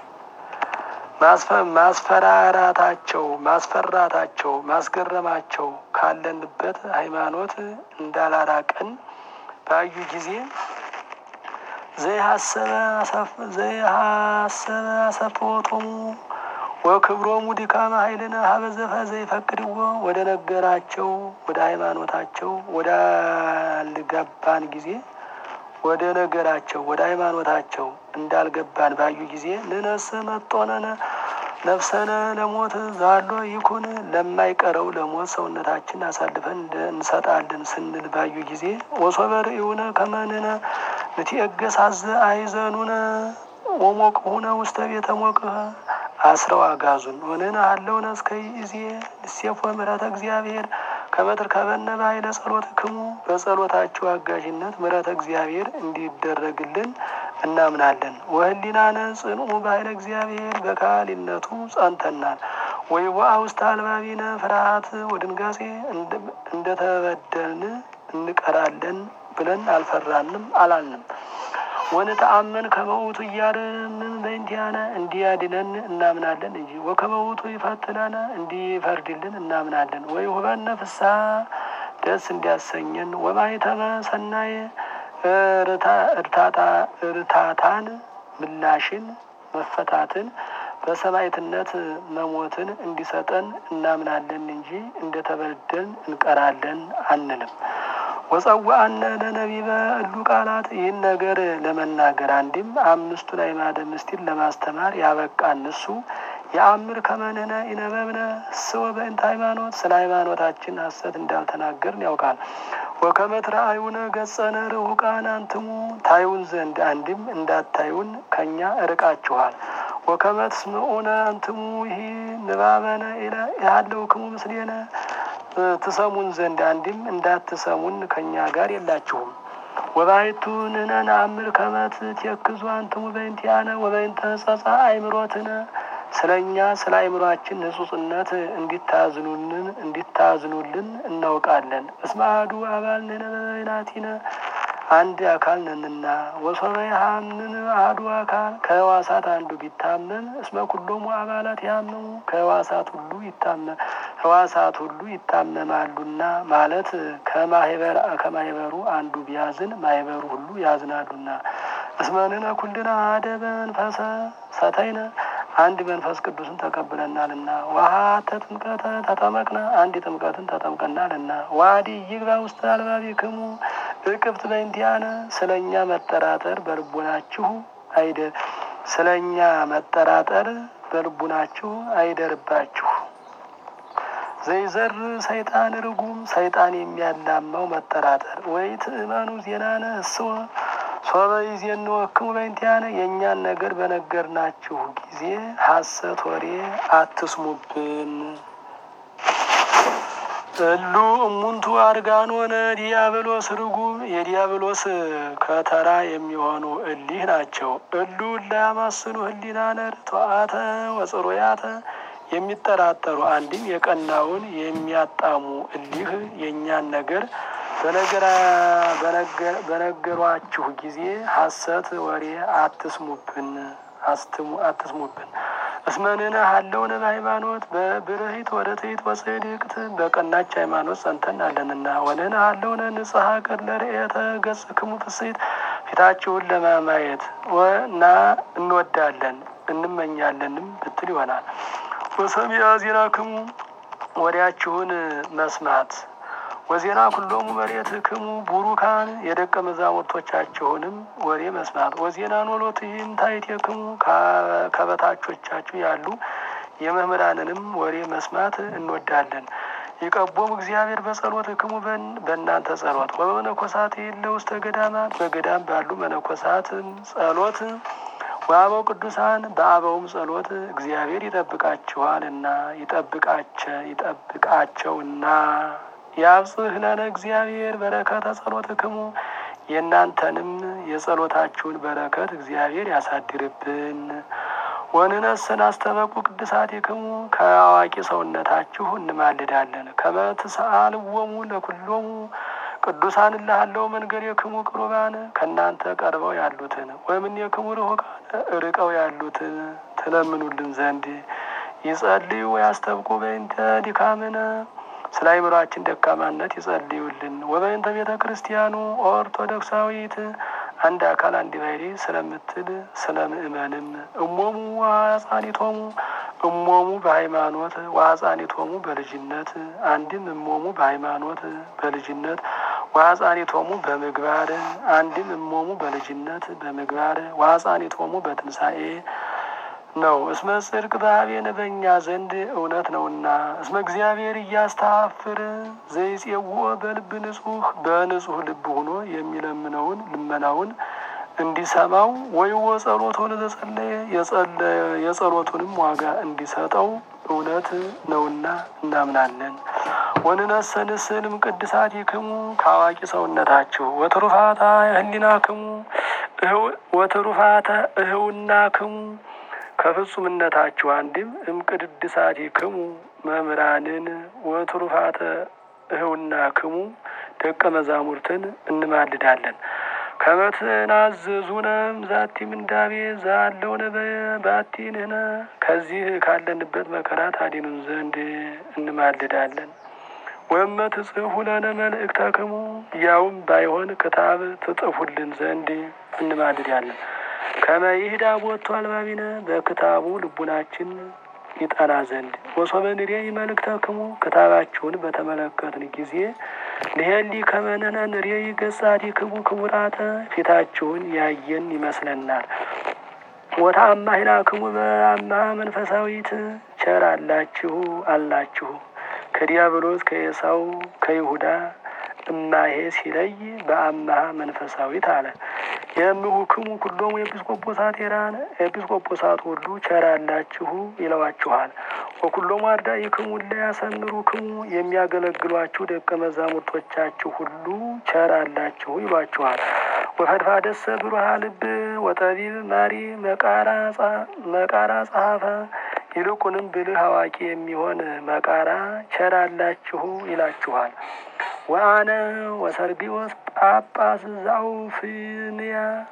ማስፈራራታቸው ማስፈራታቸው ማስገረማቸው ካለንበት ሃይማኖት እንዳላራቀን ባዩ ጊዜ ዘይሀሰበ አሰፍወቶሙ ወክብሮሙ ድካመ ኃይልነ ሀበዘፈ ዘይፈቅድዎ ወደ ነገራቸው ወደ ሃይማኖታቸው ወዳልገባን ጊዜ ወደ ነገራቸው ወደ ሃይማኖታቸው እንዳልገባን ባዩ ጊዜ ንነሰ መጦነነ ነፍሰነ ለሞት ዛሎ ይኩን ለማይቀረው ለሞት ሰውነታችን አሳልፈን እንሰጣለን ስንል ባዩ ጊዜ ወሶበ ርእዩነ ከመንነ ንትየገሳዘ አይዘኑነ ወሞቅሁነ ውስተ ቤተ ሞቅህ አስረው አጋዙን ሆነን አለውነ እስከ ይዜ ንሴፎ ምሕረተ እግዚአብሔር ከመትር ከበነ ባይለ ጸሎት ክሙ በጸሎታችሁ አጋዥነት ምሕረተ እግዚአብሔር እንዲደረግልን እናምናለን። ወህሊናነ ጽንኡ ባይለ እግዚአብሔር በካህሊነቱ ጸንተናል። ወይ ዋ ውስተ አልባቢነ ፍርሃት ወድንጋጼ እንደተበደልን እንቀራለን ብለን አልፈራንም አላልንም። ወንተአመን ከመውቱ እያለምን በእንቲያነ እንዲያድነን እናምናለን እንጂ ወከመውቱ ይፈትነነ እንዲፈርድልን እናምናለን። ወይ ሁበነ ፍስሐ ደስ እንዲያሰኘን ወማይተመ ሰናይ እርታታን ምላሽን መፈታትን በሰማዕትነት መሞትን እንዲሰጠን እናምናለን እንጂ እንደተበደልን እንቀራለን አንልም። ወጸዋአነ ለነቢበ እሉ ቃላት ይህን ነገር ለመናገር አንድም አምስቱን አዕማደ ምስጢር ለማስተማር ያበቃን እሱ የአምር ከመንነ ኢነበብነ ስወ በእንተ ሃይማኖት ስለ ሃይማኖታችን ሐሰት እንዳልተናገርን ያውቃል። ወከመ ትረአዩነ ገጸነ ርሑቃን አንትሙ ታዩን ዘንድ አንድም እንዳታዩን ከእኛ እርቃችኋል። ወከመ ትስምዑነ አንትሙ ይህ ንባበነ ያለውክሙ ምስሌነ ትሰሙን ዘንድ አንድም እንዳትሰሙን ከእኛ ጋር የላችሁም። ወባይቱ ንሕነ ነአምር ከመ ትቴክዙ አንትሙ በእንቲአነ ወበእንተ ጸጻ አእምሮትነ ስለ እኛ ስለ አእምሯችን ንጹጽነት እንዲታዝኑልን እንዲታዝኑልን እናውቃለን። እስመ አሐዱ አባል ንሕነ በበይናቲነ አንድ አካል ነንና ወሶበ የሐምን አሐዱ አካል ከሕዋሳት አንዱ ቢታመም እስመ ኩሎሙ አባላት ያመሙ ከሕዋሳት ሁሉ ይታመ ሕዋሳት ሁሉ ይታመማሉና ማለት ከማህበር ከማህበሩ አንዱ ቢያዝን ማህበሩ ሁሉ ያዝናሉና። እስመ ንሕነ ኩልነ አሐደ በመንፈሰ ሰተይነ አንድ መንፈስ ቅዱስን ተቀብለናልና። ወሀተ ጥምቀተ ተጠመቅነ አንድ ጥምቀትን ተጠምቀናልና። ዋዲ ይግባ ውስተ አልባቢክሙ እቅብት በእንቲአነ ስለ እኛ መጠራጠር በልቡናችሁ አይደ ስለ እኛ መጠራጠር በልቡናችሁ አይደርባችሁ። ዘይዘር ሰይጣን ርጉም ሰይጣን የሚያላማው መጠራጠር ወይ ትእመኑ ዜናነ እስወ ሶበ ይዜንወክሙ በእንቲአነ የእኛን ነገር በነገርናችሁ ጊዜ ሐሰት ወሬ አትስሙብን። እሉ እሙንቱ አርጋኖነ ዲያብሎስ ርጉም የዲያብሎስ ከተራ የሚሆኑ እሊህ ናቸው። እሉ ላያማስኑ ህሊናነ ርቱዓተ ወጽሩያተ የሚጠራጠሩ አንድም የቀናውን የሚያጣሙ እሊህ የእኛን ነገር በነገሯችሁ ጊዜ ሐሰት ወሬ አትስሙብን አትስሙብን። እስመ ንሕነ ሀለውነ በሃይማኖት በብርሂት ወደ ትሕት ወጽድቅት በቀናች ሃይማኖት ጸንተን አለንና። ወንሕነ ሀለውነ ንጽሐ ገድለ ርኤተ ገጽክሙ ፍሥሕት ፊታችሁን ለማማየት እና እንወዳለን እንመኛለንም ብትል ይሆናል። ወሰሚዐ ዜናክሙ ወሬያችሁን መስማት ወዜና ኩሎሙ መሬትክሙ ቡሩካን የደቀ መዛሙርቶቻችሁንም ወሬ መስማት ወዜና ኖሎትይን ታሕቲክሙ ከበታቾቻችሁ ያሉ የመምህራንንም ወሬ መስማት እንወዳለን። ይቀቦሙ እግዚአብሔር በጸሎትክሙ በእናንተ ጸሎት ወበመነኮሳት የለ ውስተ ገዳማት በገዳም ባሉ መነኮሳትም ጸሎት ወአበው ቅዱሳን በአበውም ጸሎት እግዚአብሔር ይጠብቃችኋልና ይጠብቃቸ ይጠብቃቸውና ያብጽሕ ለነ እግዚአብሔር በረከተ ጸሎትክሙ የእናንተንም የጸሎታችሁን በረከት እግዚአብሔር ያሳድርብን። ወንነስን አስተበቁ ቅድሳቲክሙ ከአዋቂ ሰውነታችሁ እንማልዳለን። ከመ ትሰአልዎሙ ለኩሎሙ ቅዱሳን እልሃለሁ መንገዴክሙ ቅሩባን ከእናንተ ቀርበው ያሉትን ወእምኔክሙ ርሑቃን ርቀው ያሉትን ትለምኑልን ዘንድ ይጸልዩ ያስተብቁ በእንተ ድካምነ ስለ አይምሯችን ደካማነት ይጸልዩልን። ወበእንተ ቤተ ክርስቲያኑ ኦርቶዶክሳዊት አንድ አካል አንድ ባሕርይ ስለምትል ስለ ምእመንም እሞሙ ወአጻኒቶሙ እሞሙ በሃይማኖት ወአጻኒቶሙ በልጅነት አንድም እሞሙ በሃይማኖት በልጅነት ወአጻኒቶሙ በምግባር አንድም እሞሙ በልጅነት በምግባር ወአጻኒቶሙ በትንሣኤ ነው። እስመ ጽድቅ በኀቤነ በእኛ ዘንድ እውነት ነውና። እስመ እግዚአብሔር እያስተሐፍር ዘይጼውኦ በልብ ንጹሕ በንጹሕ ልብ ሆኖ የሚለምነውን ልመናውን እንዲሰማው ወይ ወጸሎቱን ዘጸለየ የጸሎቱንም ዋጋ እንዲሰጠው እውነት ነውና እናምናለን። ወንነሰ ንስልም ቅድሳቲክሙ ከአዋቂ ሰውነታችሁ ወትሩፋታ ህሊናክሙ ወትሩፋተ እህውናክሙ ከፍጹምነታችሁ አንድም እምቅድሳቲክሙ መምህራንን ወትሩፋተ እህውናክሙ ደቀ መዛሙርትን እንማልዳለን። ከመትናዘዙነም ዛቲ ምንዳቤ ዛለውነ ባቲንህነ ከዚህ ካለንበት መከራ ታዲኑን ዘንድ እንማልዳለን። ወመ ትጽፉ ለነ መልእክተክሙ ያውም ባይሆን ክታብ ትጽፉልን ዘንድ እንማልዳለን። ከመ ይህዳ ቦቱ አልባቢነ በክታቡ ልቡናችን ይጠና ዘንድ ወሶበ ንሬይ መልእክተክሙ ክታባችሁን በተመለከትን ጊዜ ንሄሊ ከመነነ ንሬይ ገጻቲክሙ ክቡራተ ፊታችሁን ያየን ይመስለናል። ወተአማሂናክሙ በአማ መንፈሳዊት ቸር አላችሁ አላችሁ ከዲያብሎስ ከኤሳው ከይሁዳ እማሄ ሲለይ በአማሃ መንፈሳዊት አለ። የምሁክሙ ኩሎሙ ኤጲስቆጶሳት ኤራን ኤጲስቆጶሳት ሁሉ ቸር አላችሁ ይለዋችኋል። ወኩሎሙ አርዳኢክሙ እለ ያሰምሩክሙ የሚያገለግሏችሁ ደቀ መዛሙርቶቻችሁ ሁሉ ቸር አላችሁ ይሏችኋል። ወፈድፋደሰ ብሩሃ ልብ ወጠቢብ ማሪ መቃራ ጸሐፈ ይልቁንም ብልህ አዋቂ የሚሆን መቃራ ቸር አላችሁ ይላችኋል። ወአነ ወሰርጊዎስ ጳጳስ ዘአውፍንያ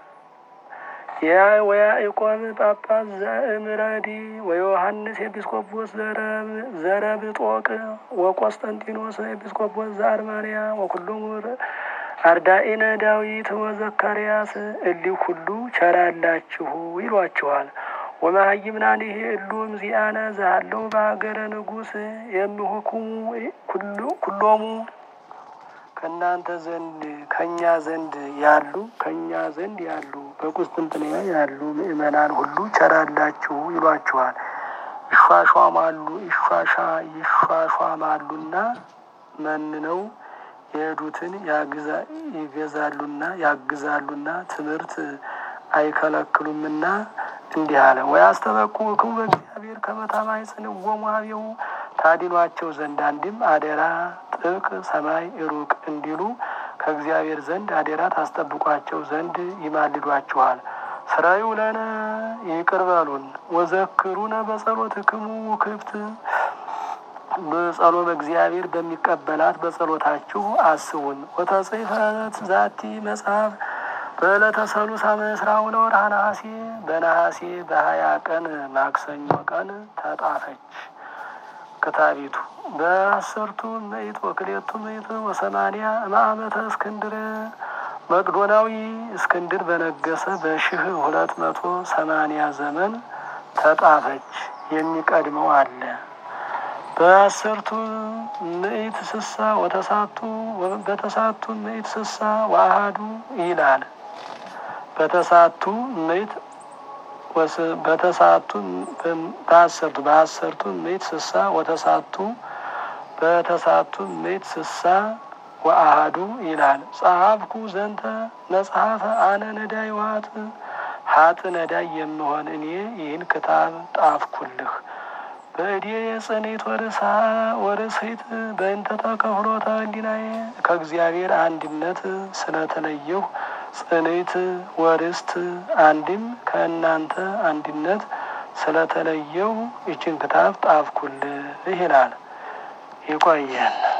ወያዕቆብ ጳጳስ ዘእምረዲ ወዮሐንስ ኤጲስቆጶስ ዘረብጦቅ ወቆስጠንጢኖስ ኤጲስቆጶስ ዘአርማንያ ወኩሎሙ አርዳኢነ ዳዊት ወዘካርያስ እሊህ ሁሉ ቸር አላችሁ ይሏችኋል። ወመሀይምናኒህ እሉም ዚአነ ዘሃለው በሀገረ ንጉሥ የምሁኩሙ ኩሎሙ ከእናንተ ዘንድ ከእኛ ዘንድ ያሉ ከእኛ ዘንድ ያሉ በቁስጥንጥንያ ያሉ ምእመናን ሁሉ ቸር አላችሁ ይሏችኋል። ይሿሿማሉ ይሿሻ ይሿሿማሉና መንነው የሄዱትን ይገዛሉና ያግዛሉና ትምህርት አይከለክሉምና እንዲህ አለ። ወያስተበቁክሙ በእግዚአብሔር ከመታማይ ጽንወሙ ኀቤሁ ታዲኗቸው ዘንድ አንድም አደራ ጥብቅ ሰማይ ሩቅ እንዲሉ ከእግዚአብሔር ዘንድ አደራ ታስጠብቋቸው ዘንድ ይማልዷችኋል። ስራዩ ለነ ይቅር በሉን ወዘክሩነ በጸሎትክሙ ክፍት በጸሎ በእግዚአብሔር በሚቀበላት በጸሎታችሁ አስቡን። ወተጽሕፈት ዛቲ መጽሐፍ በዕለተ ሰሉሳ ምስራው ለወርኃ ነሐሴ በነሐሴ በሀያ ቀን ማክሰኞ ቀን ተጣፈች ክታቢቱ በአስርቱ ምዕት ወክሌቱ ምዕት ወሰማንያ እምአመተ እስክንድር መቅዶናዊ እስክንድር በነገሰ በሺህ ሁለት መቶ ሰማንያ ዘመን ተጣፈች። የሚቀድመው አለ። በአስርቱ ምዕት ስሳ ወተሳቱ በተሳቱ ምዕት ስሳ ወአሃዱ ይላል። በተሳቱ ምዕት በተሳቱ በአሰርቱ በአሰርቱ ምዕት ስሳ ወተሳቱ በተሳቱ ምዕት ስሳ ወአሃዱ ይላል። ጸሐፍኩ ዘንተ መጽሐፈ አነ ነዳይ ዋት ሀጥ ነዳይ የምሆን እኔ ይህን ክታብ ጣፍኩልህ። በእዴ የጽኔት ወርሳ ወርስሂት በእንተ ተከፍሎተ ህሊናዬ ከእግዚአብሔር አንድነት ስለተለየሁ ጽኔት ወርስት አንድም ከእናንተ አንድነት ስለተለየው ይችን ክታብ ጣፍኩልህ ይላል። ይቆየን።